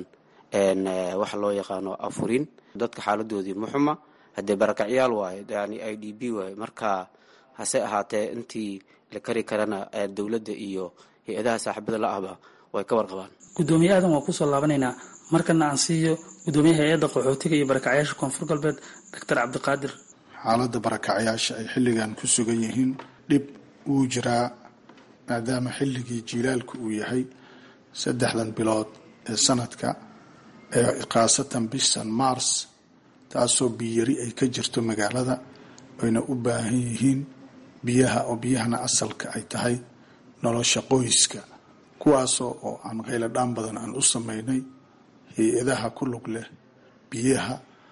waxa loo yaqaano afurin dadka xaaladoodii muxuma haddee barakacyaal waaye yani i d b waaye marka hase ahaatee intii la kari karana dowladda iyo hay-adaha saaxiibada la ahba way ka warqabaan guddoomiye aadan waa kusoo laabanaynaa markana aan siiyo guddoomiyaha hay-adda qaxootiga iyo barakacyaasha koonfur galbeed doctor cabdiqaadir xaaladda barakacyaasha ay xilligan ku sugan yihiin dhib wuu jiraa maadaama xilligii jiilaalku uu yahay saddexdan bilood ee sanadka ee khaasatan bishan mars taasoo biyari ay ka jirto magaalada ayna u baahan yihiin biyaha oo biyahana asalka ay tahay nolosha qoyska kuwaasoo oo aan khayladhaan badan aan u sameynay hay-adaha ku lug leh biyaha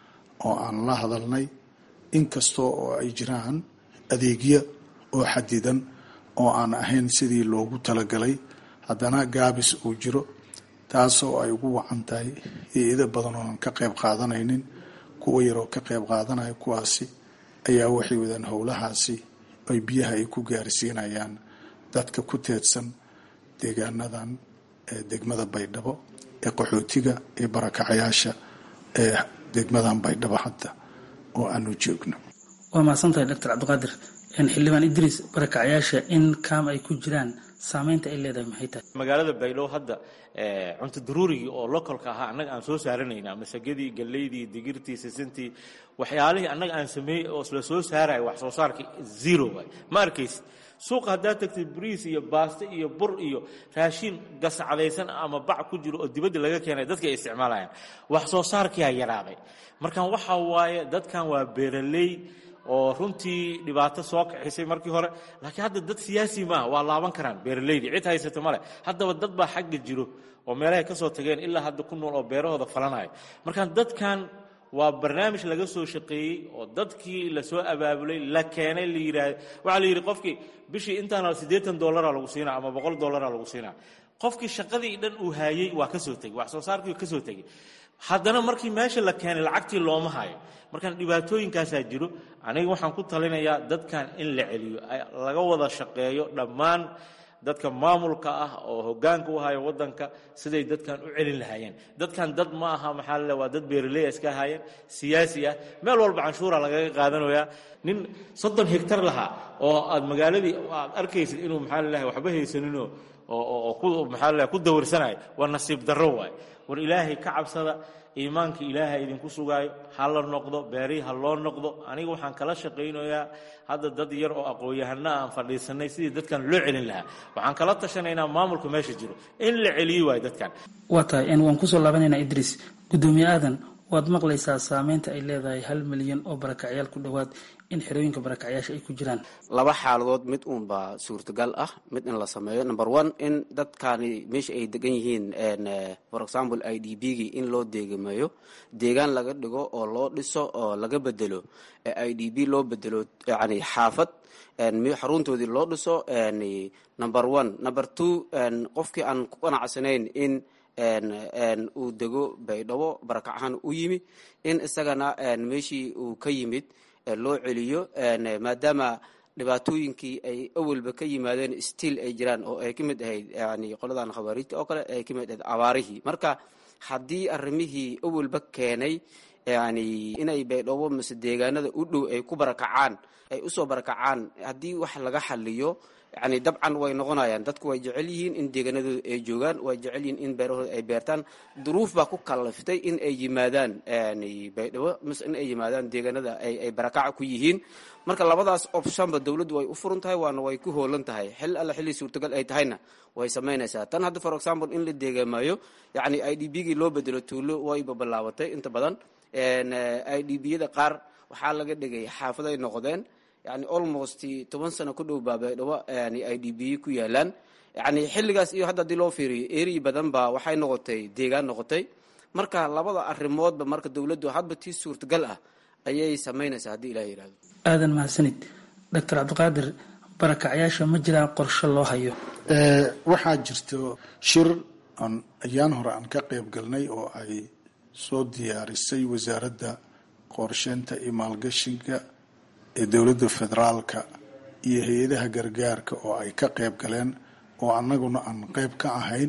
oo aan la hadalnay inkastoo oo ay jiraan adeegyo oo xadidan oo aan ahayn sidii loogu talagalay haddana gaabis uu jiro taasoo ay ugu wacan tahay hay-ado badan oo aan ka qayb qaadanaynin kuwa yaroo ka qayb qaadanaya kuwaasi ayaa waxay wadaan howlahaasi ay biyaha ay ku gaarsiinayaan dadka ku teedsan deegaanadan ee degmada baydhabo ee qaxootiga ee barakacayaasha ee degmadan baydhabo hadda oo aanu joogno waa mahadsantahay doctor cabdiqaadir xildhibaan idriis barakacyaasha in kaam ay ku jiraan saameynta ay leedahay maxay tahay magaalada baydhabo hadda cunto daruurigii oo localka ahaa annaga aan soo saaranayna masagadii galleydii digirtii sisintii waxyaalihii annaga aan sameeyey oo isla soo saaraya wax soo saarkii zero waay ma arkaysid suuqa haddaad tagtid bariis iyo baasto iyo bur iyo raashiin gascadaysan ama bac ku jiro oo dibadda laga keenay dadka ay isticmaalayaan wax soo saarkiyaa yaraaday markan waxa waaye dadkan waa beeraley oo runtii dhibaato soo kaxisay markii hore laakiin hadda dad siyaasi maaha waa laaban karaan beeraleydii cid haysata male haddaba dad baa xagga jiro oo meelahay ka soo tageen ilaa hadda ku nool oo beerahooda falanayo markaan dadkan waa barnaamij laga soo shaqeeyey oo dadkii lasoo abaabulay la keenay la yidhaahdo waxaa la yidhi qofkii bishii intaana siddeetan dollaraa lagu siinaa ama boqol dollaraa lagu siinaa qofkii shaqadii dhan uu haayey waa ka soo tegey wax soo saarkii ka soo tegey haddana markii meesha la keenay lacagtii looma hayo markaan dhibaatooyinkaasaa jiro aniga waxaan ku talinayaa dadkan in la celiyo laga wada shaqeeyo dhammaan dadka maamulka ah oo hogaanka u haya wadanka siday dadkan u celin lahaayeen dadkan dad ma aha maxaa lale waa dad beeraley iska ahaayeen siyaasi ah meel walba canshuura lagaga qaadanayaa nin soddon hegtar lahaa oo aad magaaladii aad arkaysid inuu maxaa lalahay waxba haysaninoo oo ku maxaa lalahay ku dawarsanayo waa nasiib darro waay war ilaahay ka cabsada iimaanka ilaaha idinku sugaayo ha la noqdo beerihii ha loo noqdo aniga waxaan kala shaqaynayaa hadda dad yar oo aqoon-yahana aan fadhiisanay sidii dadkan loo celin lahaa waxaan kala tashanaynaa maamulka meesha jiro in la celiyi waayo dadkan waa tahay waan kusoo laabanaynaa idriis guddoomiye aadan waad maqlaysaa saameynta ay leedahay hal milyan oo barakacyaal ku dhowaad in xerooyinka barakacyaasha ay ku jiraan laba xaaladood mid uunbaa suurtagal ah mid in la sameeyo number one in dadkani meesha ay degan yihiin for example i d b gii in loo deegameeyo deegaan laga dhigo oo loo dhiso oo laga bedelo i d b loo bedelo yani xaafad xaruntoodii loo dhiso number one number two qofkii aan ku qanacsanayn in uu dego baydhabo barakac ahaan u yimi in isagana meeshii uu ka yimid loo celiyo maadaama dhibaatooyinkii ay awalba ka yimaadeen stiil ay jiraan oo ay ka mid ahayd yani qoladan khawaariijta oo kale ay ka mid ahayd abaarihii marka haddii arrimihii awalba keenay yani inay baydhabo mise deegaanada u dhow ay ku barakacaan ay usoo barakacaan haddii wax laga xaliyo yani dabcan way noqonayaan dadku way jecel yihiin in deegaanadooda ay joogaan way jecel yihiin in beerahooda ay beertaan duruuf baa ku kalaftay in ay yimaadaan baydhabo mise in ay yimaadaan deegaanada ay barakaca ku yihiin marka labadaas optionba dowladdu way u furan tahay waana way ku hoolan tahay xil alla xilli suurtagal ay tahayna way samaynaysaa tan hadda for example in la deegaamayo yani i d b gii loo bedelo tuulo wayba bilaabatay inta badan i d b yada qaar waxaa laga dhigay xaafaday noqdeen yani almost toban sano ku dhow baa baydhabo yani i d b ku yaalaan yani xilligaas iyo hadda haddii loo fiiriyo eri badan baa waxay noqotay deegaan noqotay marka labada arrimoodba marka dowladdu hadba tii suurtagal ah ayay samaynaysaa haddii ilaah yihahdo aadan mahadsanid doctor cabdiqaadir barakacyaasha ma jiraan qorshe loo hayo waxaa jirto shir aan ayaan hore aan ka qayb galnay oo ay soo diyaarisay wasaaradda qorsheynta iyo maalgashiga ee dowladda federaalka iyo hay-adaha gargaarka oo ay ka qayb galeen oo annaguna aan qayb ka ahayn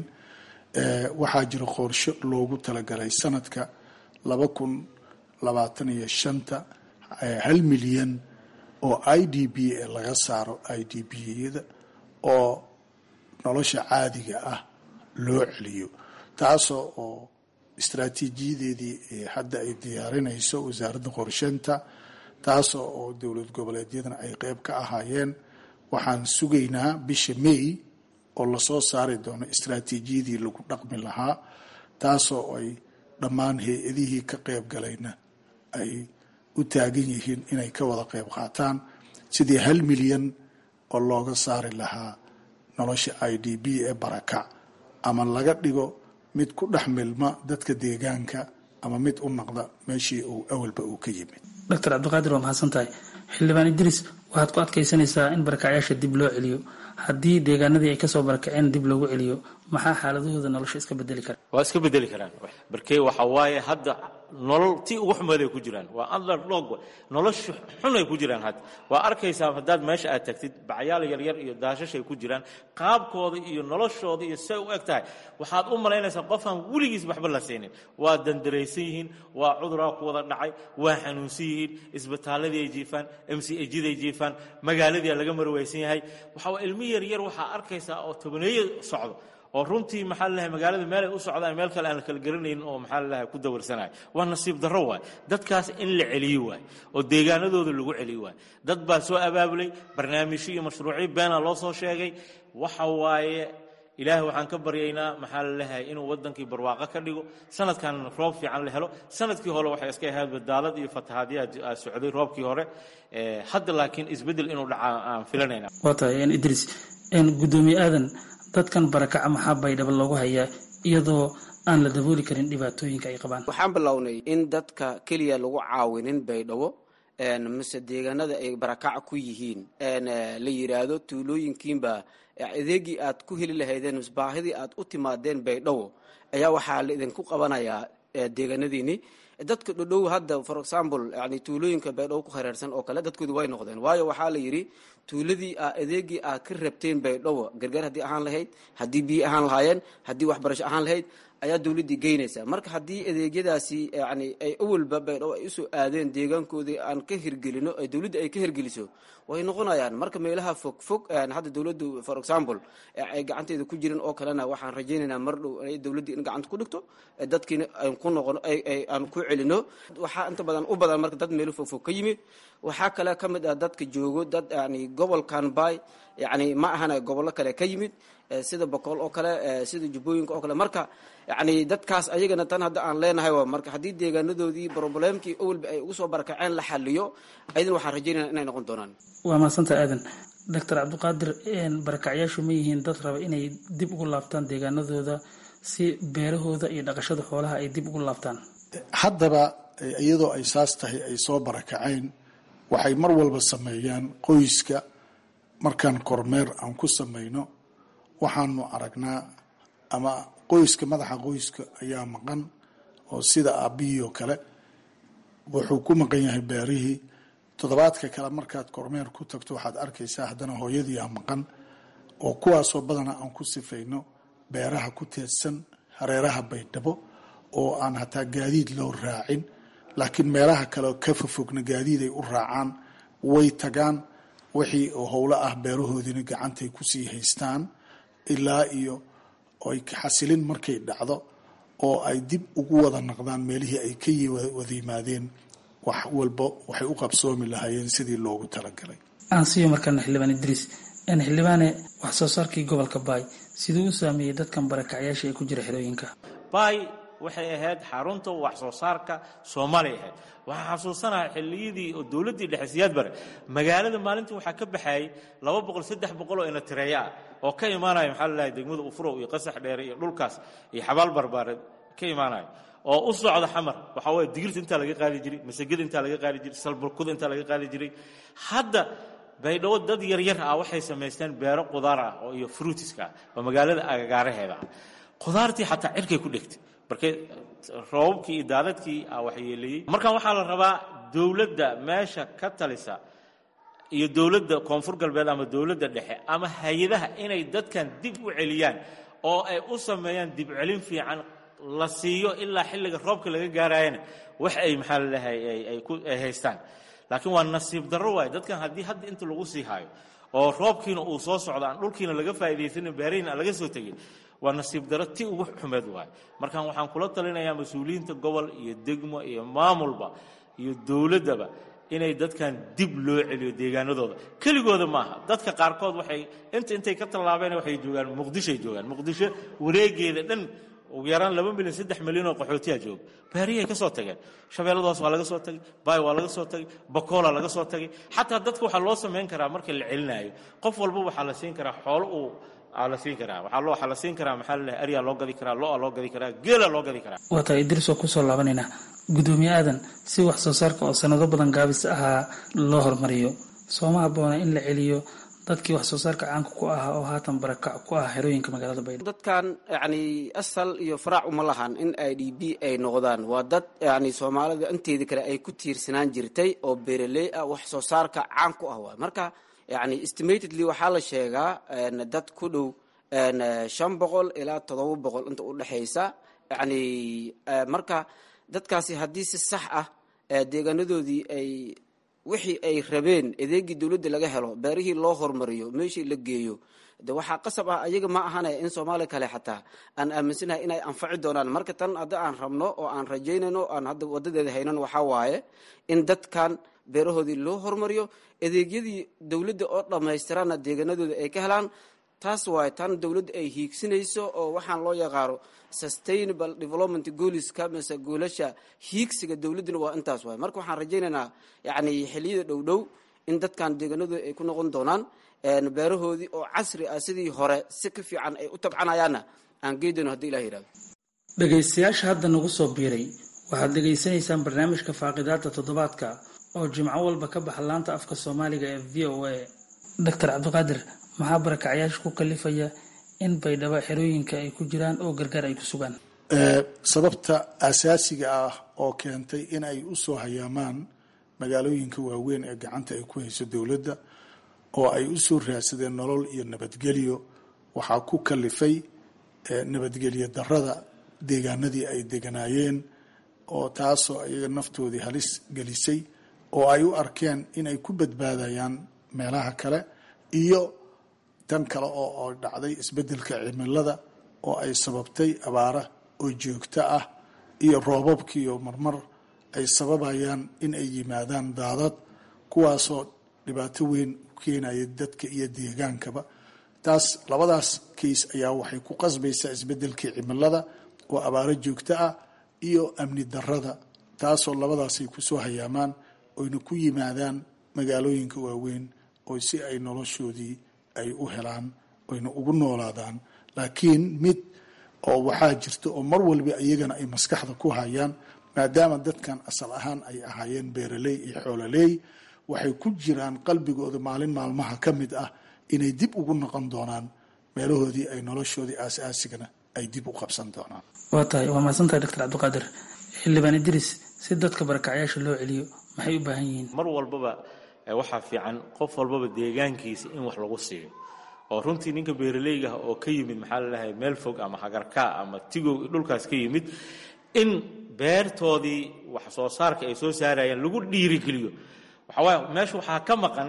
waxaa jira qorshe loogu talagalay sanadka laba kun labaatan iyo shanta hal milyan oo i d b e laga saaro i d b yada oo nolosha caadiga ah loo celiyo taasoo oo istraatiijiyadeedii hadda ay diyaarinayso wasaaradda qorsheynta taasoo oo dowlad goboleedyadana ay qeyb ka ahaayeen waxaan sugaynaa bisha may oo lasoo saari doono istraatiijiyadii lagu dhaqmi lahaa taasoo ay dhammaan hay-adihii ka qeyb galayna ay u taagan yihiin inay ka wada qeyb qaataan sidii hal milyan oo looga saari lahaa nolosha i d b ee barakac ama laga dhigo mid ku dhex milma dadka deegaanka ama mid u naqda meeshii uu awalba uu ka yimid doctor cabdiqaadir waa mahadsan tahay xildhibaan idriis waxaad ku adkaysanaysaa in barakacyaasha dib loo celiyo haddii deegaanadii ay kasoo barakaceen dib loogu celiyo maxaa xaaladahooda nolosha iska bedeli kara waa iska bedeli karaan barkee waxa waaye hadda nolol tii ugu xumeeday ku jiraan waa underdog nolosha xun ay ku jiraan hadda waa arkaysaa haddaad meesha aad tagtid bacyaal yaryar iyo daashashay ku jiraan qaabkooda iyo noloshooda iyo say u eg tahay waxaad u malaynaysaa qofaan weligiis waxba la siinin waa dandaraysan yihiin waa cuduraa ku wada dhacay waa xanuunsan yihiin isbitaaladii ay jiifaan m c ejiday jiifaan magaaladii laga marwaysan yahay waxaa ilmi yaryar waxaa arkaysaa oo tobaneeyo socdo oo runtii maxaa lalahay magaalada meelay u socdaan meel kale aan la kala garanaynin oo maxaa lalahay ku dawarsanayo waa nasiib darro waay dadkaas in la celiyo waay oo deegaanadooda lagu celiyo waay dad baa soo abaabulay barnaamijyo iyo mashruucyo beena loo soo sheegay waxa waaye ilaahay waxaan ka baryaynaa maxaa lalahay inuu wadankii barwaaqo ka dhigo sanadkan roob fiican la helo sanadkii hore waxay iska ahayd badaalad iyo fatahaadyaa socday roobkii hore hadda laakiin isbeddel inuu dhacaa aan filanayna waa tahay idriis gudoomiye aadan dadkan barakaca maxaa baydhabo loogu hayaa iyadoo aan la dabooli karin dhibaatooyinka ay qabaan waxaan bilownay in dadka keliya lagu caawinin baydhabo mise deegaanada ay barakaca ku yihiin la yiraahdo tuulooyinkiinba adeegii aad ku heli lahaydeen mise baahidii aad u timaadeen baydhabo ayaa waxaa la idinku qabanayaa deegaanadiini dadka dhodhow hadda for example yani tuulooyinka baydhabo ku hareersan oo kale dadkoodu way noqdeen waayo waxaa la yidhi tuuladii adeegii aad ka rabteen baydhabo gargaar haddii ahaan lahayd haddii biyo ahaan lahaayeen haddii waxbarasho ahaan lahayd ayaa dowladdii geynaysaa marka haddii adeegyadaasi yani ay awalba baydhabo ay usoo aadeen deegaankoodii aan ka hirgelino ay dowladda ay ka hirgeliso way noqonayaan marka meelaha fog fog hadda dowladdu for example ay gacanteeda ku jirin oo kalena waxaan rajaynaynaa mar dhow dowladdii in gacanta ku dhigto dadkiina aan ku noqono aan ku celino waxaa inta badan u badan marka dad meelo fog fog ka yimid waxaa kale ka mid ah dadka joogo dad yani gobolkan bay yani ma ahana gobollo kale ka yimid sida boqol oo kale sida jubbooyinka oo kale marka yani dadkaas ayagana tan hadda aan leenahay waa marka haddii deegaanadoodii problemkii awalba ay ugu soo barakaceen la xaliyo ayadana waxaan rajaynaya inay noqon doonaan waa mahadsanta aadan doctor cabdiqaadir barakacyaashu ma yihiin dad raba inay dib ugu laabtaan deegaanadooda si beerahooda iyo dhaqashada xoolaha ay dib ugu laabtaan haddaba iyadoo ay saas tahay ay soo barakaceen waxay mar walba sameeyaan qoyska markaan kormeer aan ku samayno waxaanu aragnaa ama qoyska madaxa qoyska ayaa maqan oo sida aabihii oo kale wuxuu ku maqan yahay beerihii toddobaadka kale markaad kormeer ku tagto waxaad arkaysaa haddana hooyadii ah maqan oo kuwaasoo badana aan ku sifayno beeraha ku teedsan hareeraha baydhabo oo aan hataa gaadiid loo raacin laakiin meelaha kale ka fofogna gaadiid ay u raacaan way tagaan wixii howlo ah beerahoodiina gacantay kusii haystaan ilaa iyo ay xasilin markay dhacdo oo ay dib ugu wada naqdaan meelihii ay ka wada yimaadeen wax walba waxay u qabsoomi lahaayeen sidii loogu talagalay aan siiyo markaana xildhibaan idriis xildhibaane wax soo saarkii gobolka baay siduu u saameeyey dadkan barakacyaasha ee ku jira xerooyinka baay waxay ahayd xarunta wax soo saarka soomaaliya ahayd waxaa xasuusanaha xilliyadii oo dowladdii dhexe siyaad bare magaalada maalintii waxaa ka baxayay laba boqol saddex boqol oo inatireeya ah oo ka imaanaya maxaa lalahay degmada ufurow iyo qasax dheere iyo dhulkaas iyo xabaal barbaareed ka imaanaya oo u socda xamar waxaa waye digirta intaa laga qaadi jiray masagada intaa laga qaadi jiray salburkuda intaa laga qaadi jiray hadda baydhabo dad yaryar ah waxay samaysteen beero qudaar ah oo iyo fruitiska ah oo magaalada agagaaraheeda ah qudaartii xataa cirkay ku dhegtay marka roobabkii iyo daadadkii ah waxyeeleeyey markan waxaa la rabaa dowladda meesha ka talisa iyo dowladda koonfur galbeed ama dowladda dhexe ama hay-adaha inay dadkan dib u celiyaan oo ay u sameeyaan dib celin fiican la siiyo ilaa xilliga roobka laga gaarayana wax ay maxaa lalahay ay ku ay haystaan laakiin waa nasiib darro waaye dadkan haddii hadda inta lagu sii haayo oo roobkiina uu soo socdo aan dhulkiina laga faa'iidaysanin beerihiina aan laga soo tegin waa nasiib darro ti ugu xumeed waaye markaan waxaan kula talinayaa mas-uuliyiinta gobol iyo degmo iyo maamulba iyo dowladdaba inay dadkan dib loo celiyo deegaanadooda keligooda maaha dadka qaarkood waxay inta intay ka tallaabeen waxay joogaan muqdishoay joogaan muqdisho wareegeeda dhan ugu yaraan laba milyan saddex milyan oo qaxootiyaa jooga baariyahay ka soo tageen shabeelladaas waa laga soo tagay baay waa laga soo tagay bakoola laga soo tagay xataa dadka waxaa loo samayn karaa marka la celinaayo qof walba waxaa la siin karaa xoolo uu aa la siin karaa waxaa loo waxaa la siin karaa maxaa lalahay aryaa loo gadi karaa lo-a loo gadi karaa geela loo gadi karaa waa tahay idris oo kusoo laabanaynaa gudoomiye aadan si wax soo saarka oo sanado badan gaabis ahaa loo hormariyo sooma habboona in la celiyo dadkii wax soo saarka caanka ku ahaa oo haatan barakac ku ah xerooyinka magaalada baydhabo dadkan yani asal iyo faraac uma lahan in i d b ay noqdaan waa dad yani soomaalida inteedii kale ay ku tiirsanaan jirtay oo beeraley ah wax soo saarka caan ku ah waay marka yani estimatedly waxaa la sheegaa dad ku dhow shan boqol ilaa todoba boqol inta udhexaysa yani marka dadkaasi haddii si sax ah deegaanadoodii ay wixii ay rabeen adeegii dowladda laga helo beerihii loo hormariyo meeshii la geeyo de waxaa qasab ah ayaga ma ahanaya in soomaaliya kale xataa aan aaminsanahay inay anfaci doonaan marka tan hadda aan rabno oo aan rajaynayno aan hadda wadadeeda haynan waxaa waaye in dadkan beerahoodii loo hormariyo adeegyadii dowladda oo dhammaystirana deegaanadooda ay ka helaan taas waaye tan dowladda ay hiigsinayso oo waxaan loo yaqaano sustainable development gooliska mise goolasha hiigsiga dowladduna waa intaas waaye marka waxaan rajaynaynaa yani xiliyada dhow dhow in dadkan deegaanadooda ay ku noqon doonaan beerahoodii oo casri ah sidii hore si ka fiican ay u tabcanayaanna aan geydano hadii ilah yihahdo dhegaystayaasha hadda nagu soo biiray waxaad dhegaysanaysaan barnaamijka faaqidaada toddobaadka oo jimco walba ka baxa laanta afka soomaaliga ee v o a doctor cabdiqaadir maxaa barakacyaasha ku kalifaya in baydhabo xerooyinka ay ku jiraan oo gargaar ay ku sugaan sababta asaasiga ah oo keentay in ay u soo hayaamaan magaalooyinka waaweyn ee gacanta ay ku hayso dowladda oo ay u soo raadsadeen nolol iyo nabadgelyo waxaa ku kalifay nabadgelyo darada deegaanadii ay deganaayeen oo taasoo ayaga naftoodii halis gelisay oo ay u arkeen inay ku badbaadayaan meelaha kale iyo tan kale oo dhacday isbeddelka cimilada oo ay sababtay abaara oo joogto ah iyo roobabkiiyo marmar ay sababayaan in ay yimaadaan daadad kuwaasoo dhibaato weyn u keenaya dadka iyo deegaankaba taas labadaas kays ayaa waxay ku qasbaysaa isbeddelkii cimilada oo abaaro joogto ah iyo amni darada taasoo labadaasay kusoo hayaamaan oyna ku yimaadaan magaalooyinka waaweyn oo si ay noloshoodii ay u helaan oyna ugu noolaadaan laakiin mid oo waxaa jirta oo mar walba iyagana ay maskaxda ku hayaan maadaama dadkan asal ahaan ay ahaayeen beeraley iyo xoololey waxay ku jiraan qalbigooda maalin maalmaha ka mid ah inay dib ugu noqon doonaan meelahoodii ay noloshoodii aas-aasigana ay dib u qabsan doonaan waa tahay waa mahadsantahay doctor cabdiqaadir xildhibaan idris si dadka barakacyaasha loo celiyo maxay u baahan yihiin mar walbaba waxaa fiican qof walbaba deegaankiisa in wax lagu siiyo oo runtii ninka beeraleyga ah oo ka yimid maxaa lalahay meel fog ama hagarkaa ama tigow dhulkaas ka yimid in beertoodii wax soo saarka ay soo saarayaan lagu dhiirigeliyo waxawaaye meesha waxaa ka maqan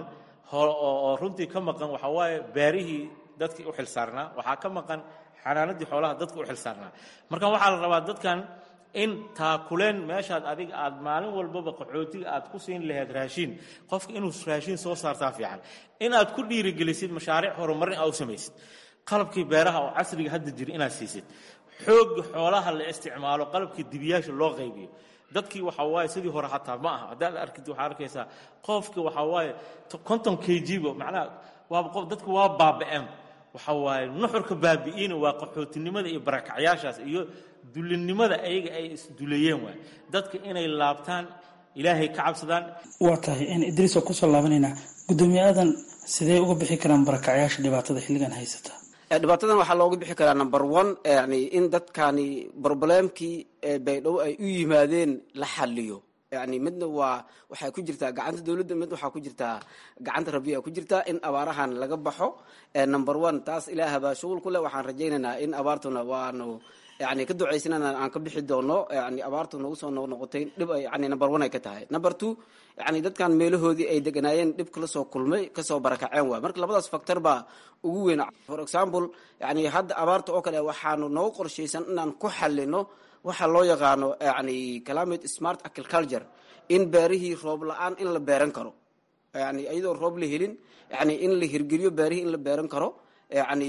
oo runtii ka maqan waxaa waaye beerihii dadkii u xilsaarnaa waxaa ka maqan xanaanadii xoolaha dadka u xilsaarnaa marka waxaa la rabaa dadkan in taakuleen meeshaad adiga aad maalin walbaba qaxootiga aad ku siin lahayd raashiin qofka inuu raashiin soo saartaa fiican in aad ku dhiirigelisid mashaariic horumarin aa u samaysid qalabkii beeraha oo casriga hadda jira inaad siisid xoogga xoolaha la isticmaalo qalabkii dibiyaasha loo qaybiyo dadkii waxaa waaye sidii hore hataa ma aha haddaad arkid waxaa arkaysaa qofki waxaa waaye konton k g-ba macnaha waaba qof dadku waa baaba'een waxaa waaye nuxurka baabi'iina waa qaxootinimada iyo barakacyaashaas iyo dulinimada ayaga ay isduleeyeen waay dadka inay laabtaan ilaahay ka cabsadaan waa tahay idriis oo kusoo laabanaynaa guddoomiye aadan sidee uga bixi karaan barakacyaasha dhibaatada xilligan haysata dhibaatadan waxaa looga bixi karaa number one yani in dadkani broblemkii baydhabo ay u yimaadeen la xaliyo yani midna waa waxay ku jirtaa gacanta dowladda mid waxaa ku jirtaa gacanta rabiya ku jirtaa in abaarahan laga baxo number one taas ilaahbaa shughul ku leh waxaan rajaynaynaa in abaartuna waanu yani ka ducaysanana aan ka bixi doono yani abaartu nagu soo noqnoqotay dhib ay yani number one ay ka tahay number two yani dadkan meelahoodii ay deganaayeen dhib kala soo kulmay kasoo barakaceen waay marka labadaas factor baa ugu weyn for example yani hadda abaarta oo kale waxaanu noogu qorshaysan inaan ku xalino waxaa loo yaqaano yani climate smart agriculture in beerihii roob la-aan in la beeran karo yani iyadoo roob la helin yani in la hirgeliyo beerihii in la beeran karo yani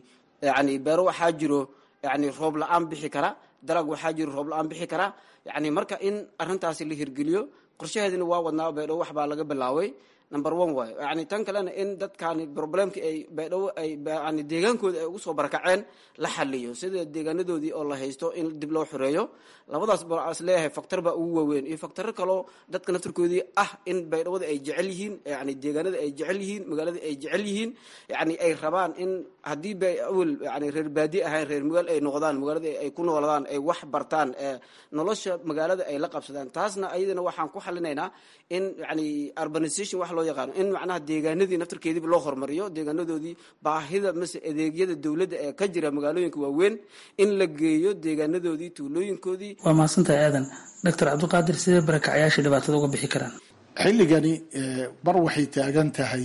yani beero waxaa jiro yani roob la-aan bixi kara dalag waxaa jiro roob la-aan bixi kara yani marka in arintaasi la hirgeliyo qorshaheedina waa wadnaa baydhabo wax baa laga bilaaway number one waay yani tan kalena in dadkani problemki ay baydhabo ay yani deegaankooda ay ugu soo barakaceen la xaliyo sida deegaanadoodii oo la haysto in dib loo xoreeyo labadaas baa is leeyahay factor baa ugu waaweyn iyo factoro kaloo dadka naftarkoodii ah in baydhawada ay jecel yihiin yani deegaanada ay jecel yihiin magaalada ay jecel yihiin yani ay rabaan in haddii bay awel yani reer baadi ahayn reer magaal ay noqdaan magaalada ay ku nooladaan ay wax bartaan nolosha magaalada ay la qabsadaan taasna ayadana waxaan ku xalinaynaa in yani urbanization wax loo yaqaano in macnaha deegaanadii naftarkeediiba loo hormariyo deegaanadoodii baahida mase adeegyada dowladda ee ka jira magaalooyinka waaweyn in la geeyo deegaanadoodii tuulooyinkoodii waa mahadsantahay aadan doctor cabdiqaadir sidee barakacyaasha dhibaatada uga bixi karaan xilligani mar waxay taagan tahay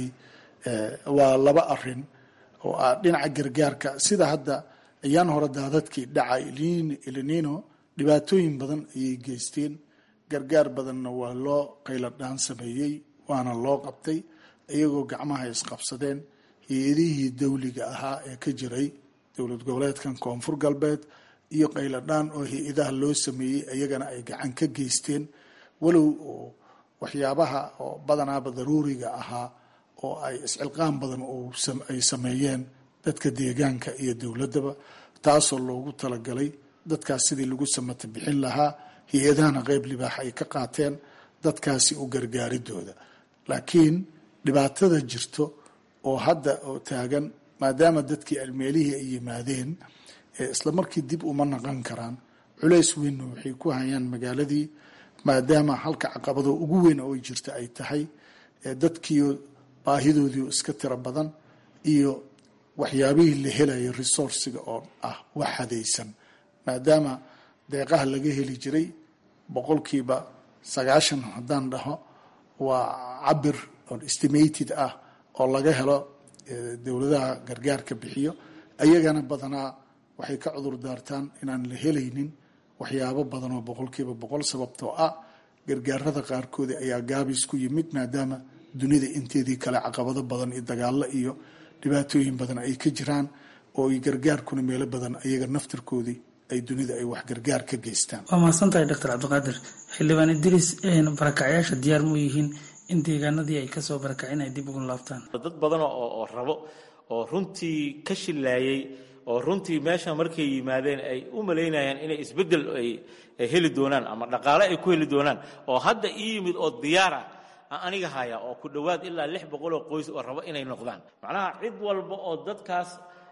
waa laba arin oo ah dhinaca gargaarka sida hadda ayaan hore daadadkii dhacay elinino dhibaatooyin badan ayay geysteen gargaar badanna waa loo qayladhaan sameeyey waana loo qabtay iyagoo gacmaha isqabsadeen hay-adihii dawliga ahaa ee ka jiray dowlad goboleedkan koonfur galbeed iyo qayladhaan oo hay-adaha loo sameeyey iyagana ay gacan ka geysteen walow oo waxyaabaha oo badanaaba daruuriga ahaa oo ay iscilqaan badan ay sameeyeen dadka deegaanka iyo dowladdaba taasoo loogu talagalay dadkaas sidii lagu samata bixin lahaa hay-adahana qeyb libaax ay ka qaateen dadkaasi u gargaaridooda laakiin dhibaatada jirto oo hadda oo taagan maadaama dadkii almeelihii ay yimaadeen isla markii dib uma naqan karaan culays weynna waxay ku hayaan magaaladii maadaama halka caqabado ugu weyn oo jirta ay tahay dadkiio baahidoodii iska tiro badan iyo waxyaabihii la helayo resourciga oo ah wax hadaysan maadaama deeqaha laga heli jiray boqolkiiba sagaashan haddaan dhaho waa cabir oo estimated ah oo laga helo dowladaha gargaarka bixiyo ayagana badanaa waxay ka cudur daartaan inaan la helaynin waxyaabo badan oo boqolkiiba boqol sababtoo ah gargaarada qaarkoodi ayaa gaabis ku yimid maadaama dunida inteedii kale caqabado badan iyo dagaalo iyo dhibaatooyin badan ay ka jiraan oo gargaarkuna meelo badan ayaga naftarkoodii ay dunida ay wax gargaar ka geystaan waa mahadsantahay doctor cabdiqaadir xildhibaan idriis barakacyaasha diyaar mu yihiin in deegaanadii ay kasoo barakaceen ay dib ugu laabtaan dad badan oo oo rabo oo runtii ka shilaayay oo runtii meesha markay yimaadeen ay u malaynayaan inay isbeddel ay heli doonaan ama dhaqaale ay ku heli doonaan oo hadda ii yimid oo diyaara aniga haya oo ku dhowaad ilaa lix boqol oo qoys oo rabo inay noqdaan macnaha cid walba oo dadkaas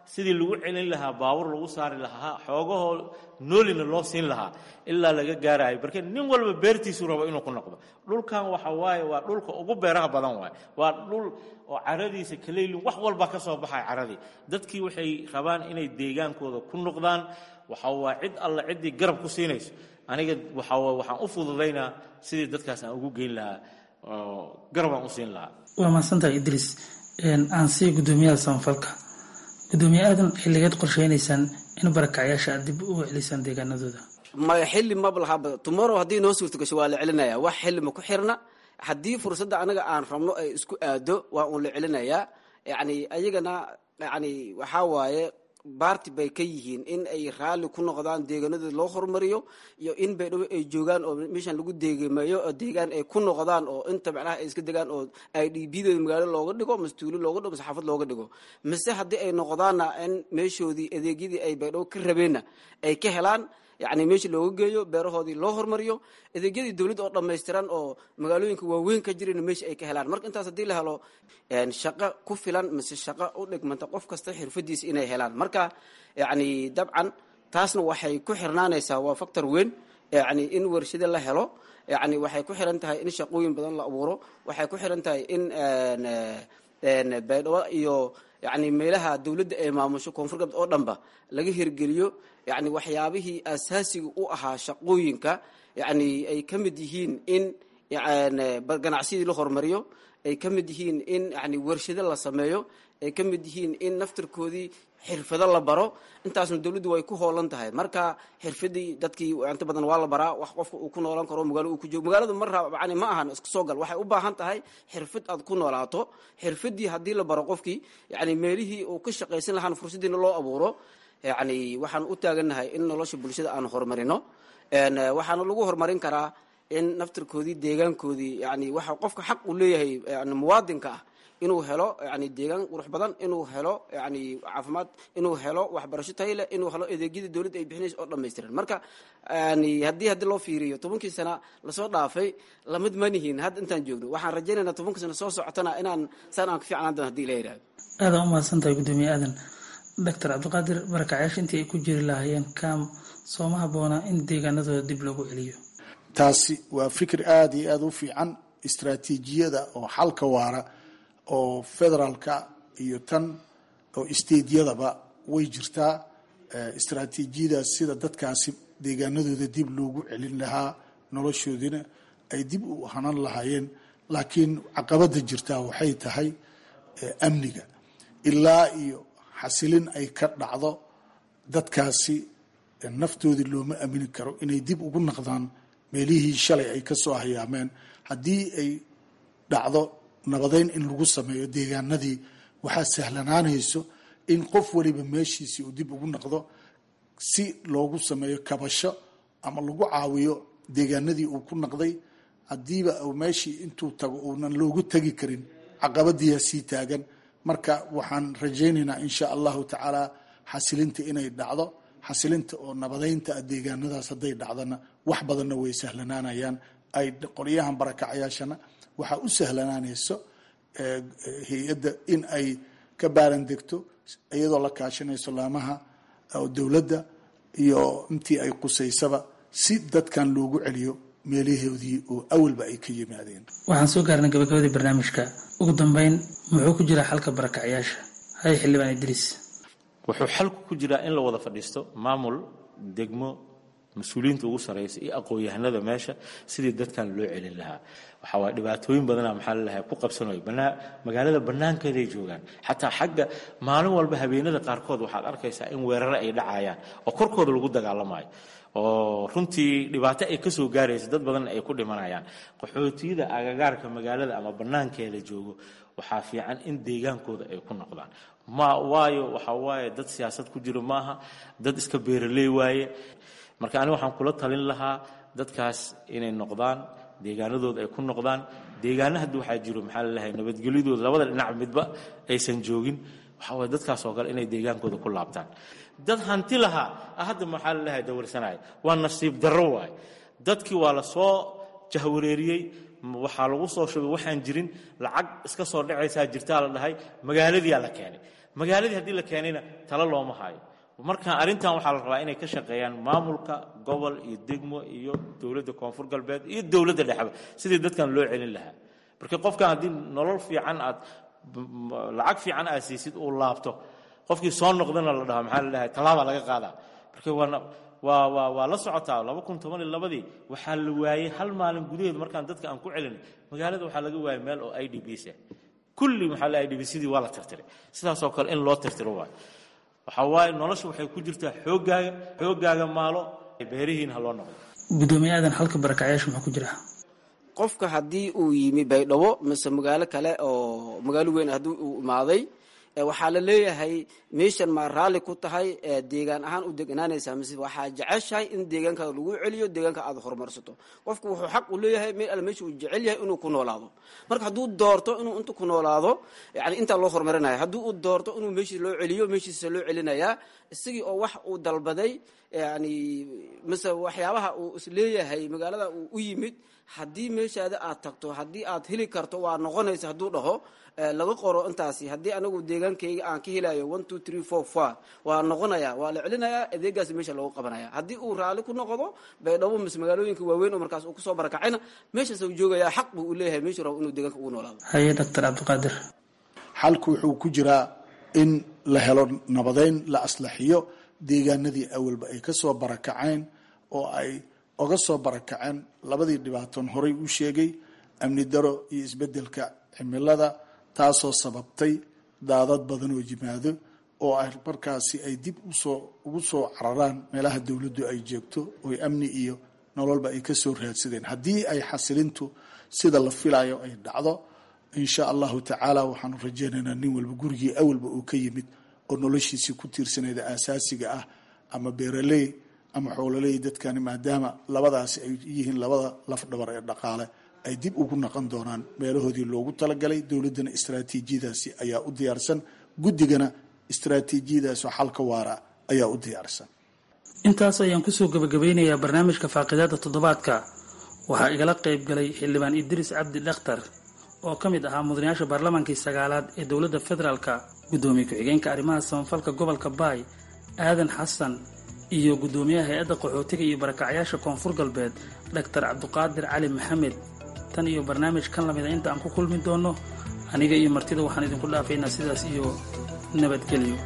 sidii lagu celin lahaa baabur lagu saari lahaa xoogahoo noolina loo siin lahaa ilaa laga gaarayo marka nin walba beertiisu rabo inuu ku noqdo dhulkan waxa waaye waa dhulka ugu beeraha badan waay waa dhul oo caradiisa kaleylin wax walba ka soo baxaya caradii dadkii waxay rabaan inay deegaankooda ku noqdaan waxa waa cid alla ciddii garab ku siinayso aniga waxa waxaan u fududaynaa sidii dadkaas aan ugu geyn lahaa oo garabaan u siin lahaa waa mahadsantahay idriis aan sii guddoomiyaha samafalka guddoomiye aadan xilligeed qorsheynaysaan in barakacyaasha aad dib u celisaan deegaanadooda maya xilli maba lahaba tomorrow haddii noo suurta gasho waa la celinaya wax xilli ma ku xirna haddii fursadda anaga aan rabno ay isku aado waa uun la celinayaa yacni ayagana yacni waxaa waaye baarti bay ka yihiin in ay raalli ku noqdaan deegaanadooda loo horumariyo iyo in baydhabo ay joogaan oo meeshan lagu deegameeyo oo deegaan ay ku noqdaan oo inta macnaha ay iska degaan oo i d bdooda magaalo looga dhigo mase tuulo looga dhigo mase xaafad looga dhigo mise haddii ay noqdaanna in meeshoodii adeegyadii ay baydhabo ka rabeenna ay ka helaan yacni meeshii looga geeyo beerahoodii loo hormariyo adeegyadii dowladda oo dhammaystiran oo magaalooyinka waaweyn ka jirayna meesha ay ka helaan marka intaas haddii la helo shaqo ku filan mise shaqo u dhigmanta qof kasta xirfadiisa inay helaan marka yacni dabcan taasna waxay ku xirnaanaysaa waa factor weyn yacni in warshado la helo yacni waxay ku xiran tahay in shaqooyin badan la abuuro waxay ku xiran tahay in baydhabo iyo yacni meelaha dowladda ay maamusho koonfur galbeed oo dhanba laga hirgeliyo yacni waxyaabihii asaasiga u ahaa shaqooyinka yacni ay ka mid yihiin in ganacsidii la horumariyo ay ka mid yihiin in yani warshado la sameeyo ay ka mid yihiin in naftarkoodii xirfado la baro intaasna dowladdu way ku hoolan tahay marka xirfadii dadkii inta badan waa la baraa wax qofka uu ku noolaan karo magaalo uu ku joogo magaaladu mar yani ma ahan iska soo gal waxay u baahan tahay xirfad aad ku noolaato xirfadii haddii la baro qofkii yani meelihii uu ka shaqaysan lahaan fursadiina loo abuuro yani waxaan u taagannahay in nolosha bulshada aan horumarino waxaana lagu horumarin karaa in naftarkoodii deegaankoodii yani waxa qofka xaq uu leeyahay yani muwaadinka ah inuu helo yani deegaan qurux badan inuu helo yani caafimaad inuu helo waxbarasho tayo leh inuu helo adeegyada dowladda ay bixinaysa oo dhammaystiran marka yani haddii haddii loo fiiriyo tobankii sana lasoo dhaafay lamid manihin hadda intaan joogno waxaan rajaynaynaa tobankii sana soo socotana inaan saan aan ka fiicnaan doon hadii la yidhahdo aada u mahadsan tahay guddoomiye aadan doctor cabdiqaadir barakacyaasha intii ay ku jiri lahaayeen kam sooma habboona in deegaanadooda dib loogu celiyo taasi waa fikir aada iyo aada u fiican istraatiijiyada oo xalka waara oo federaalka iyo tan oo stediyadaba way jirtaa istraatiijiyadaas sida dadkaasi deegaanadooda dib loogu celin lahaa noloshoodina ay dib u hanan lahaayeen laakiin caqabada jirtaa waxay tahay amniga ilaa iyo xasilin ay ka dhacdo dadkaasi naftoodii looma amini karo inay dib ugu naqdaan meelihii shalay ay ka soo hayaameen haddii ay dhacdo nabadeyn in lagu sameeyo deegaanadii waxaa sahlanaanayso in qof waliba meeshiisii uu dib ugu naqdo si loogu sameeyo kabasho ama lagu caawiyo deegaanadii uu ku naqday haddiiba meeshii intuu tago uunan loogu tegi karin caqabadiyaa sii taagan marka waxaan rajaynaynaa insha allahu tacaala xasilinta inay dhacdo xasilinta oo nabadeynta deegaanadaas hadday dhacdana wax badanna way sahlanaanayaan ay qoryahan barakacayaashana waxaa u sahlanaanayso hay-adda in ay ka baaran degto iyadoo la kaashanayso laamaha dowladda iyo intii ay qusaysaba si dadkan loogu celiyo meelahoodii oo awalba ay ka yimaadeen waxaan soo gaarnay gabagabadii barnaamijka ugu dambeyn muxuu ku jiraa xalka barakacyaasha hay xildhibaan idriis wuxuu xalku ku jiraa in la wada fadhiisto maamul degmo mas-uuliyiinta ugu sarraysa iyo aqoon-yahanada meesha sidii dadkan loo celin lahaa waxaa waay dhibaatooyin badana maxaa lalahay ku qabsanayo banaa magaalada bannaankeeday joogaan xataa xagga maalin walba habeenada qaarkood waxaad arkaysaa in weerare ay dhacayaan oo korkooda lagu dagaalamayo oo runtii dhibaato ay ka soo gaaraysa dad badan ay ku dhimanayaan qaxootiyada agagaarka magaalada ama bannaankeeda joogo waxaa fiican in deegaankooda ay ku noqdaan ma waayo waxaa waaye dad siyaasad ku jiro maaha dad iska beeraley waaye marka aniga waxaan kula talin lahaa dadkaas inay noqdaan deegaanadooda ay ku noqdaan deegaana hadda waxaa jiro maxaa lalahay nabadgelyadooda labada dhinac midba aysan joogin waxaa waye dadkaas oo kale inay deegaankooda ku laabtaan dad hanti lahaa hadda maxaa lalahay dawarsanaya waa nasiib darro waaye dadkii waa la soo jahwareeriyey waxaa lagu soo shubay waxaan jirin lacag iska soo dhacaysaa jirtaa la dhahay magaaladiyaa la keenay magaaladii haddii la keenayna talo looma hayo marka arrintan waxaa la rabaa inay ka shaqeeyaan maamulka gobol iyo degmo iyo dowladda koonfur galbeed iyo dowladda dhexba sidii dadkan loo celin lahaa marka qofkan haddii nolol fiican aad lacag fiican aad siisid uu laabto qofkii soo noqdana la dhaho maxaa la dhahay tallaabaa laga qaadaa marka waana waa waa waa la socotaa laba kun toban iyo labadii waxaa la waayey hal maalin gudaheed markaan dadka aan ku celinay magaalada waxaa laga waayay meel oo i d b s ah kulli maxaa la i d b sidii waa la tirtiray sidaasoo kale in loo tirtiro waayo waxaa waaye nolosha waxay ku jirtaa xooggaaga xooggaaga maalo beerihiin ha loo noqdo gudoomiye aadan halka barakacyaasha maxaa ku jira qofka haddii uu yimi baydhabo mise magaalo kale oo magaalo weyn haddii uu imaaday waxaa la leeyahay meeshan maa raalli ku tahay deegaan ahaan u deganaanaysaa mise waxaa jeceshahay in deegaankaada lagu celiyo deegaanka aada horumarsato qofku wuxuu xaq u leeyahay meel alle meesha uu jecel yahay inuu ku noolaado marka hadduu doorto inuu inta ku noolaado yani intaa loo horumarinaya haddii uu doorto inuu meeshii loo celiyo meeshiisa loo celinayaa isagii oo wax uu dalbaday yani mise waxyaabaha uu isleeyahay magaalada uu u yimid haddii meeshaada aad tagto haddii aad heli karto waa noqonaysa hadduu dhaho laga qoro intaasi haddii anagu deegaankayga aan ka helayo one two three four four waa noqonaya waa la celinayaa adeegaasi meesha loogu qabanaya haddii uu raalli ku noqdo baydhabo mise magaalooyinka waaweyn oo markaas uu kusoo barakacayna meeshaas uu joogaya xaq buu u leeyahay meeshuu rabo inuu deegaanka ugu noolaado haye doctor cabdiqaadir xalku wuxuu ku jiraa in la helo nabadeyn la aslaxiyo deegaanadii awalba ay kasoo barakaceen oo ay oga soo barakaceen labadii dhibaatoon horay u sheegay amni daro iyo isbedelka cimilada taasoo sababtay daadad badan oo yimaado oo ay markaasi ay dib usoo ugu soo cararaan meelaha dowladdu ay joogto oo amni iyo nololba ay kasoo raadsadeen haddii ay xasilintu sida la filayo ay dhacdo insha allahu tacaala waxaanu rajaynaynaa nin walba gurigii awalba uu ka yimid oo noloshiisii ku tiirsanayda aasaasiga ah ama beeraley ama xoololey dadkani maadaama labadaasi ay yihiin labada lafdhabar ee dhaqaale ay dib ugu naqon doonaan meelahoodii loogu talagalay dowladdana istraatiijiyadaasi ayaa u diyaarsan guddigana istraatiijiyadaasoo xalka waara ayaa u diyaarsan intaas ayaan kusoo gabagabeynayaa barnaamijka faaqidaada toddobaadka waxaa igala qayb galay xildhibaan idriis cabdi dhakhtar oo ka mid ahaa mudanayaasha baarlamaankii sagaalaad ee dowladda federaalka guddoomiye ku-xigeenka arrimaha samafalka gobolka baay aadan xasan iyo guddoomiyaha hay-adda qaxootiga iyo barakacyaasha koonfur galbeed doctor cabdiqaadir cali maxamed tan iyo barnaamij kan lamida inta aan ku kulmi doonno aniga iyo martida waxaan idinku dhaafaynaa sidaas iyo nabadgelyo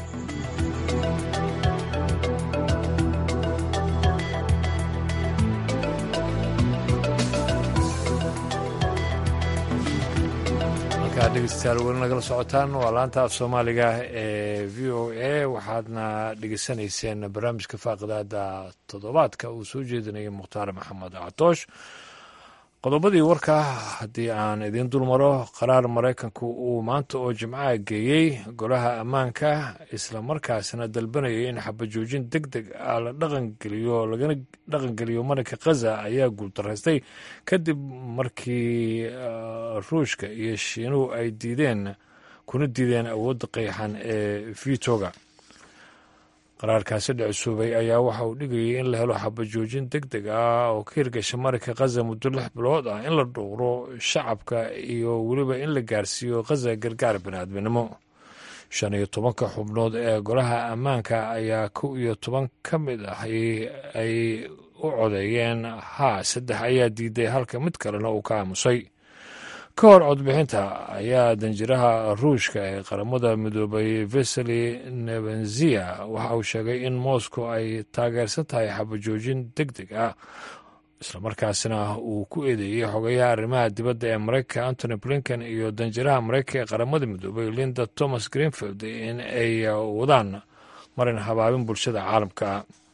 halkaa dhegeystayaal weli nagala socotaan waa laanta af soomaaliga ee v o a waxaadna dhegeysanayseen barnaamijka faaqidaada toddobaadka uu soo jeedinayay mukhtaar maxamed catoosh qodobadii warka haddii aan idiin dulmaro qaraar maraykanku uu maanta oo jimcaha geeyey golaha ammaanka islamarkaasna dalbanayay in xabajoojin deg deg ah la dhaqangeliyo lagana dhaqangeliyo marinka khaza ayaa guuldaraystay kadib markii ruushka iyo shiinuhu ay diideen kuna diideen awoodda qeexan ee vitoga qaraarkaasi dhicsuubay ayaa waxa uu dhigayay in la helo xabajoojin deg deg ah oo ka hirgasha marinka khaza muddo lix bilood ah in la dhowro shacabka iyo weliba in la gaarsiiyo khaza gargaar biniaadminimo shan iyo tobanka xubnood ee golaha ammaanka ayaa kow iyo toban ka mid ah ay u codeeyeen haa saddex ayaa diiday halka mid kalena uu ka aamusay ka hor codbixinta ayaa danjiraha ruushka ee qaramada midoobay veseli nebenzia waxa uu sheegay in moscow ay taageersan tahay xabajoojin deg deg ah islamarkaasina uu ku eedeeyey xogayaha arrimaha dibadda ee maraykanka antony blinken iyo danjiraha maraykanka ee qaramada midoobay linda thomas greenfield in ay wadaan marin habaabin bulshada caalamka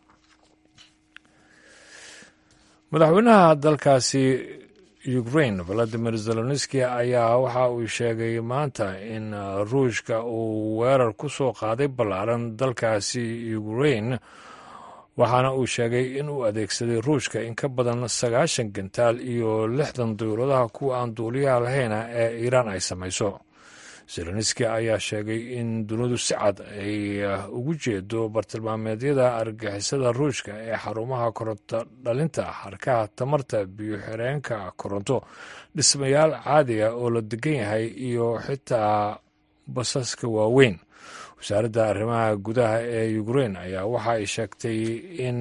madaxweynaha dalkaasi ukraine valadimir zelonski ayaa waxa uu sheegay maanta in ruushka uu weerar ku soo qaaday ballaaran dalkaasi ukraine waxaana uu sheegay in uu adeegsaday ruushka in ka badan sagaashan gantaal iyo lixdan dowladaha kuwa aan duuliyaha lahayna ee iiraan ay samayso zelonski ayaa sheegay in dunidu si cad ay ugu jeedo bartilmaameedyada argagixisada ruushka ee xarumaha koronto dhalinta harkaha tamarta biyo-xireenka koronto dhismayaal caadiga oo la degan yahay iyo xitaa basaska waaweyn wasaaradda arrimaha gudaha ee ukrein ayaa waxa ay sheegtay in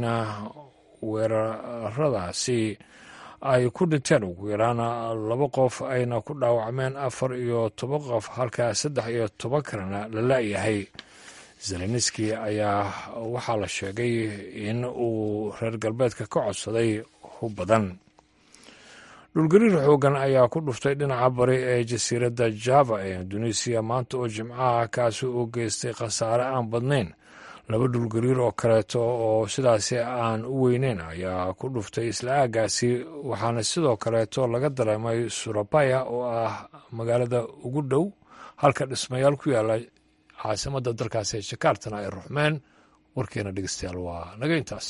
weeraradaasi ay ku dhinteen ugu yaraan laba qof ayna ku dhaawacmeen afar iyo toban qof halka saddex iyo toban kalena la la-yahay zelenski ayaa waxaa la sheegay in uu reer galbeedka ka codsaday hub badan dhulgariir xoogan ayaa ku dhuftay dhinaca bari ee jasiiradda java ee indonesiya maanta oo jimcaha kaasi uu geystay khasaare aan badnayn laba dhulgariir oo kaleeto oo sidaasi aan u weyneyn ayaa ku dhuftay isla aagaasi waxaana sidoo kaleeto laga dareemay surabaya oo ah magaalada ugu dhow halka dhismayaal ku yaala caasimadda dalkaasi ee jakartana ay ruxmeen warkeena dhegeystayaal waa naga intaas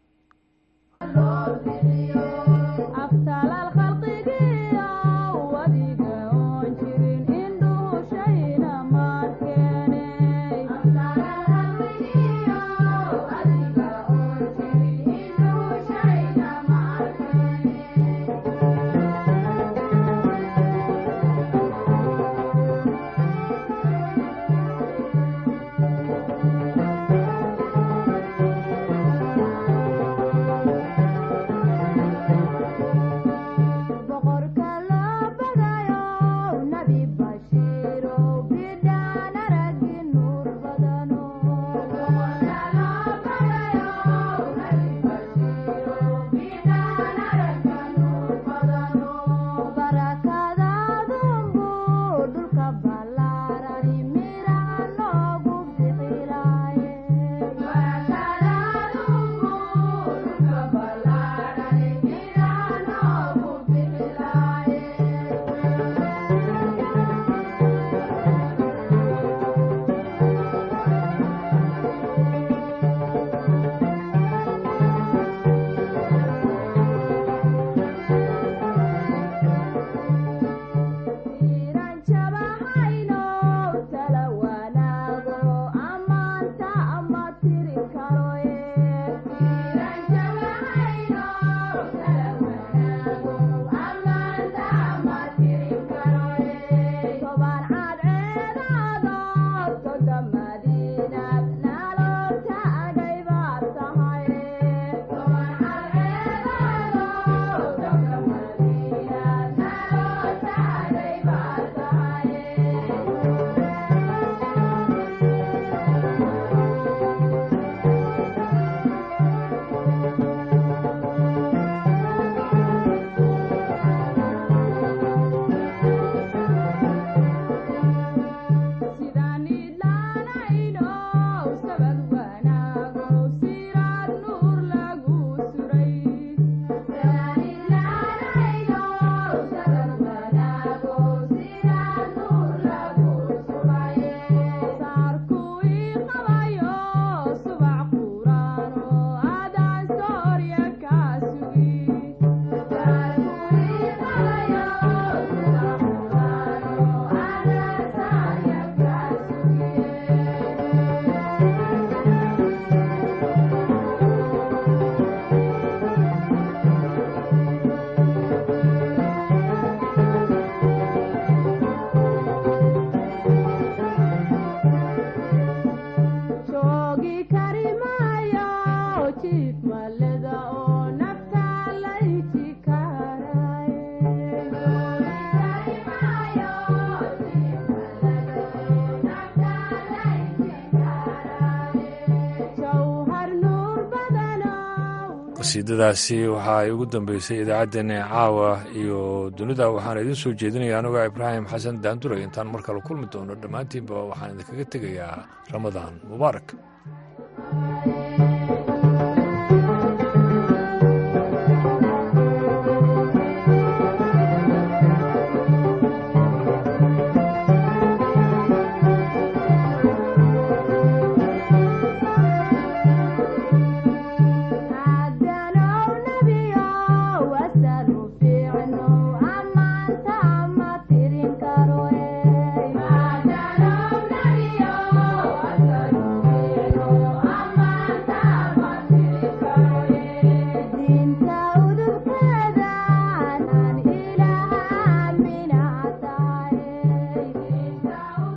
qasiidadaasi waxa ay ugu dambeysay idaacaddeenna caawa iyo dunida waxaana idiin soo jeedinaya anigoo ibraahim xasan daanduray intaan mar kale kulmi doono dhammaantiinba waxaan idinkaga tegayaa ramadaan mubaarak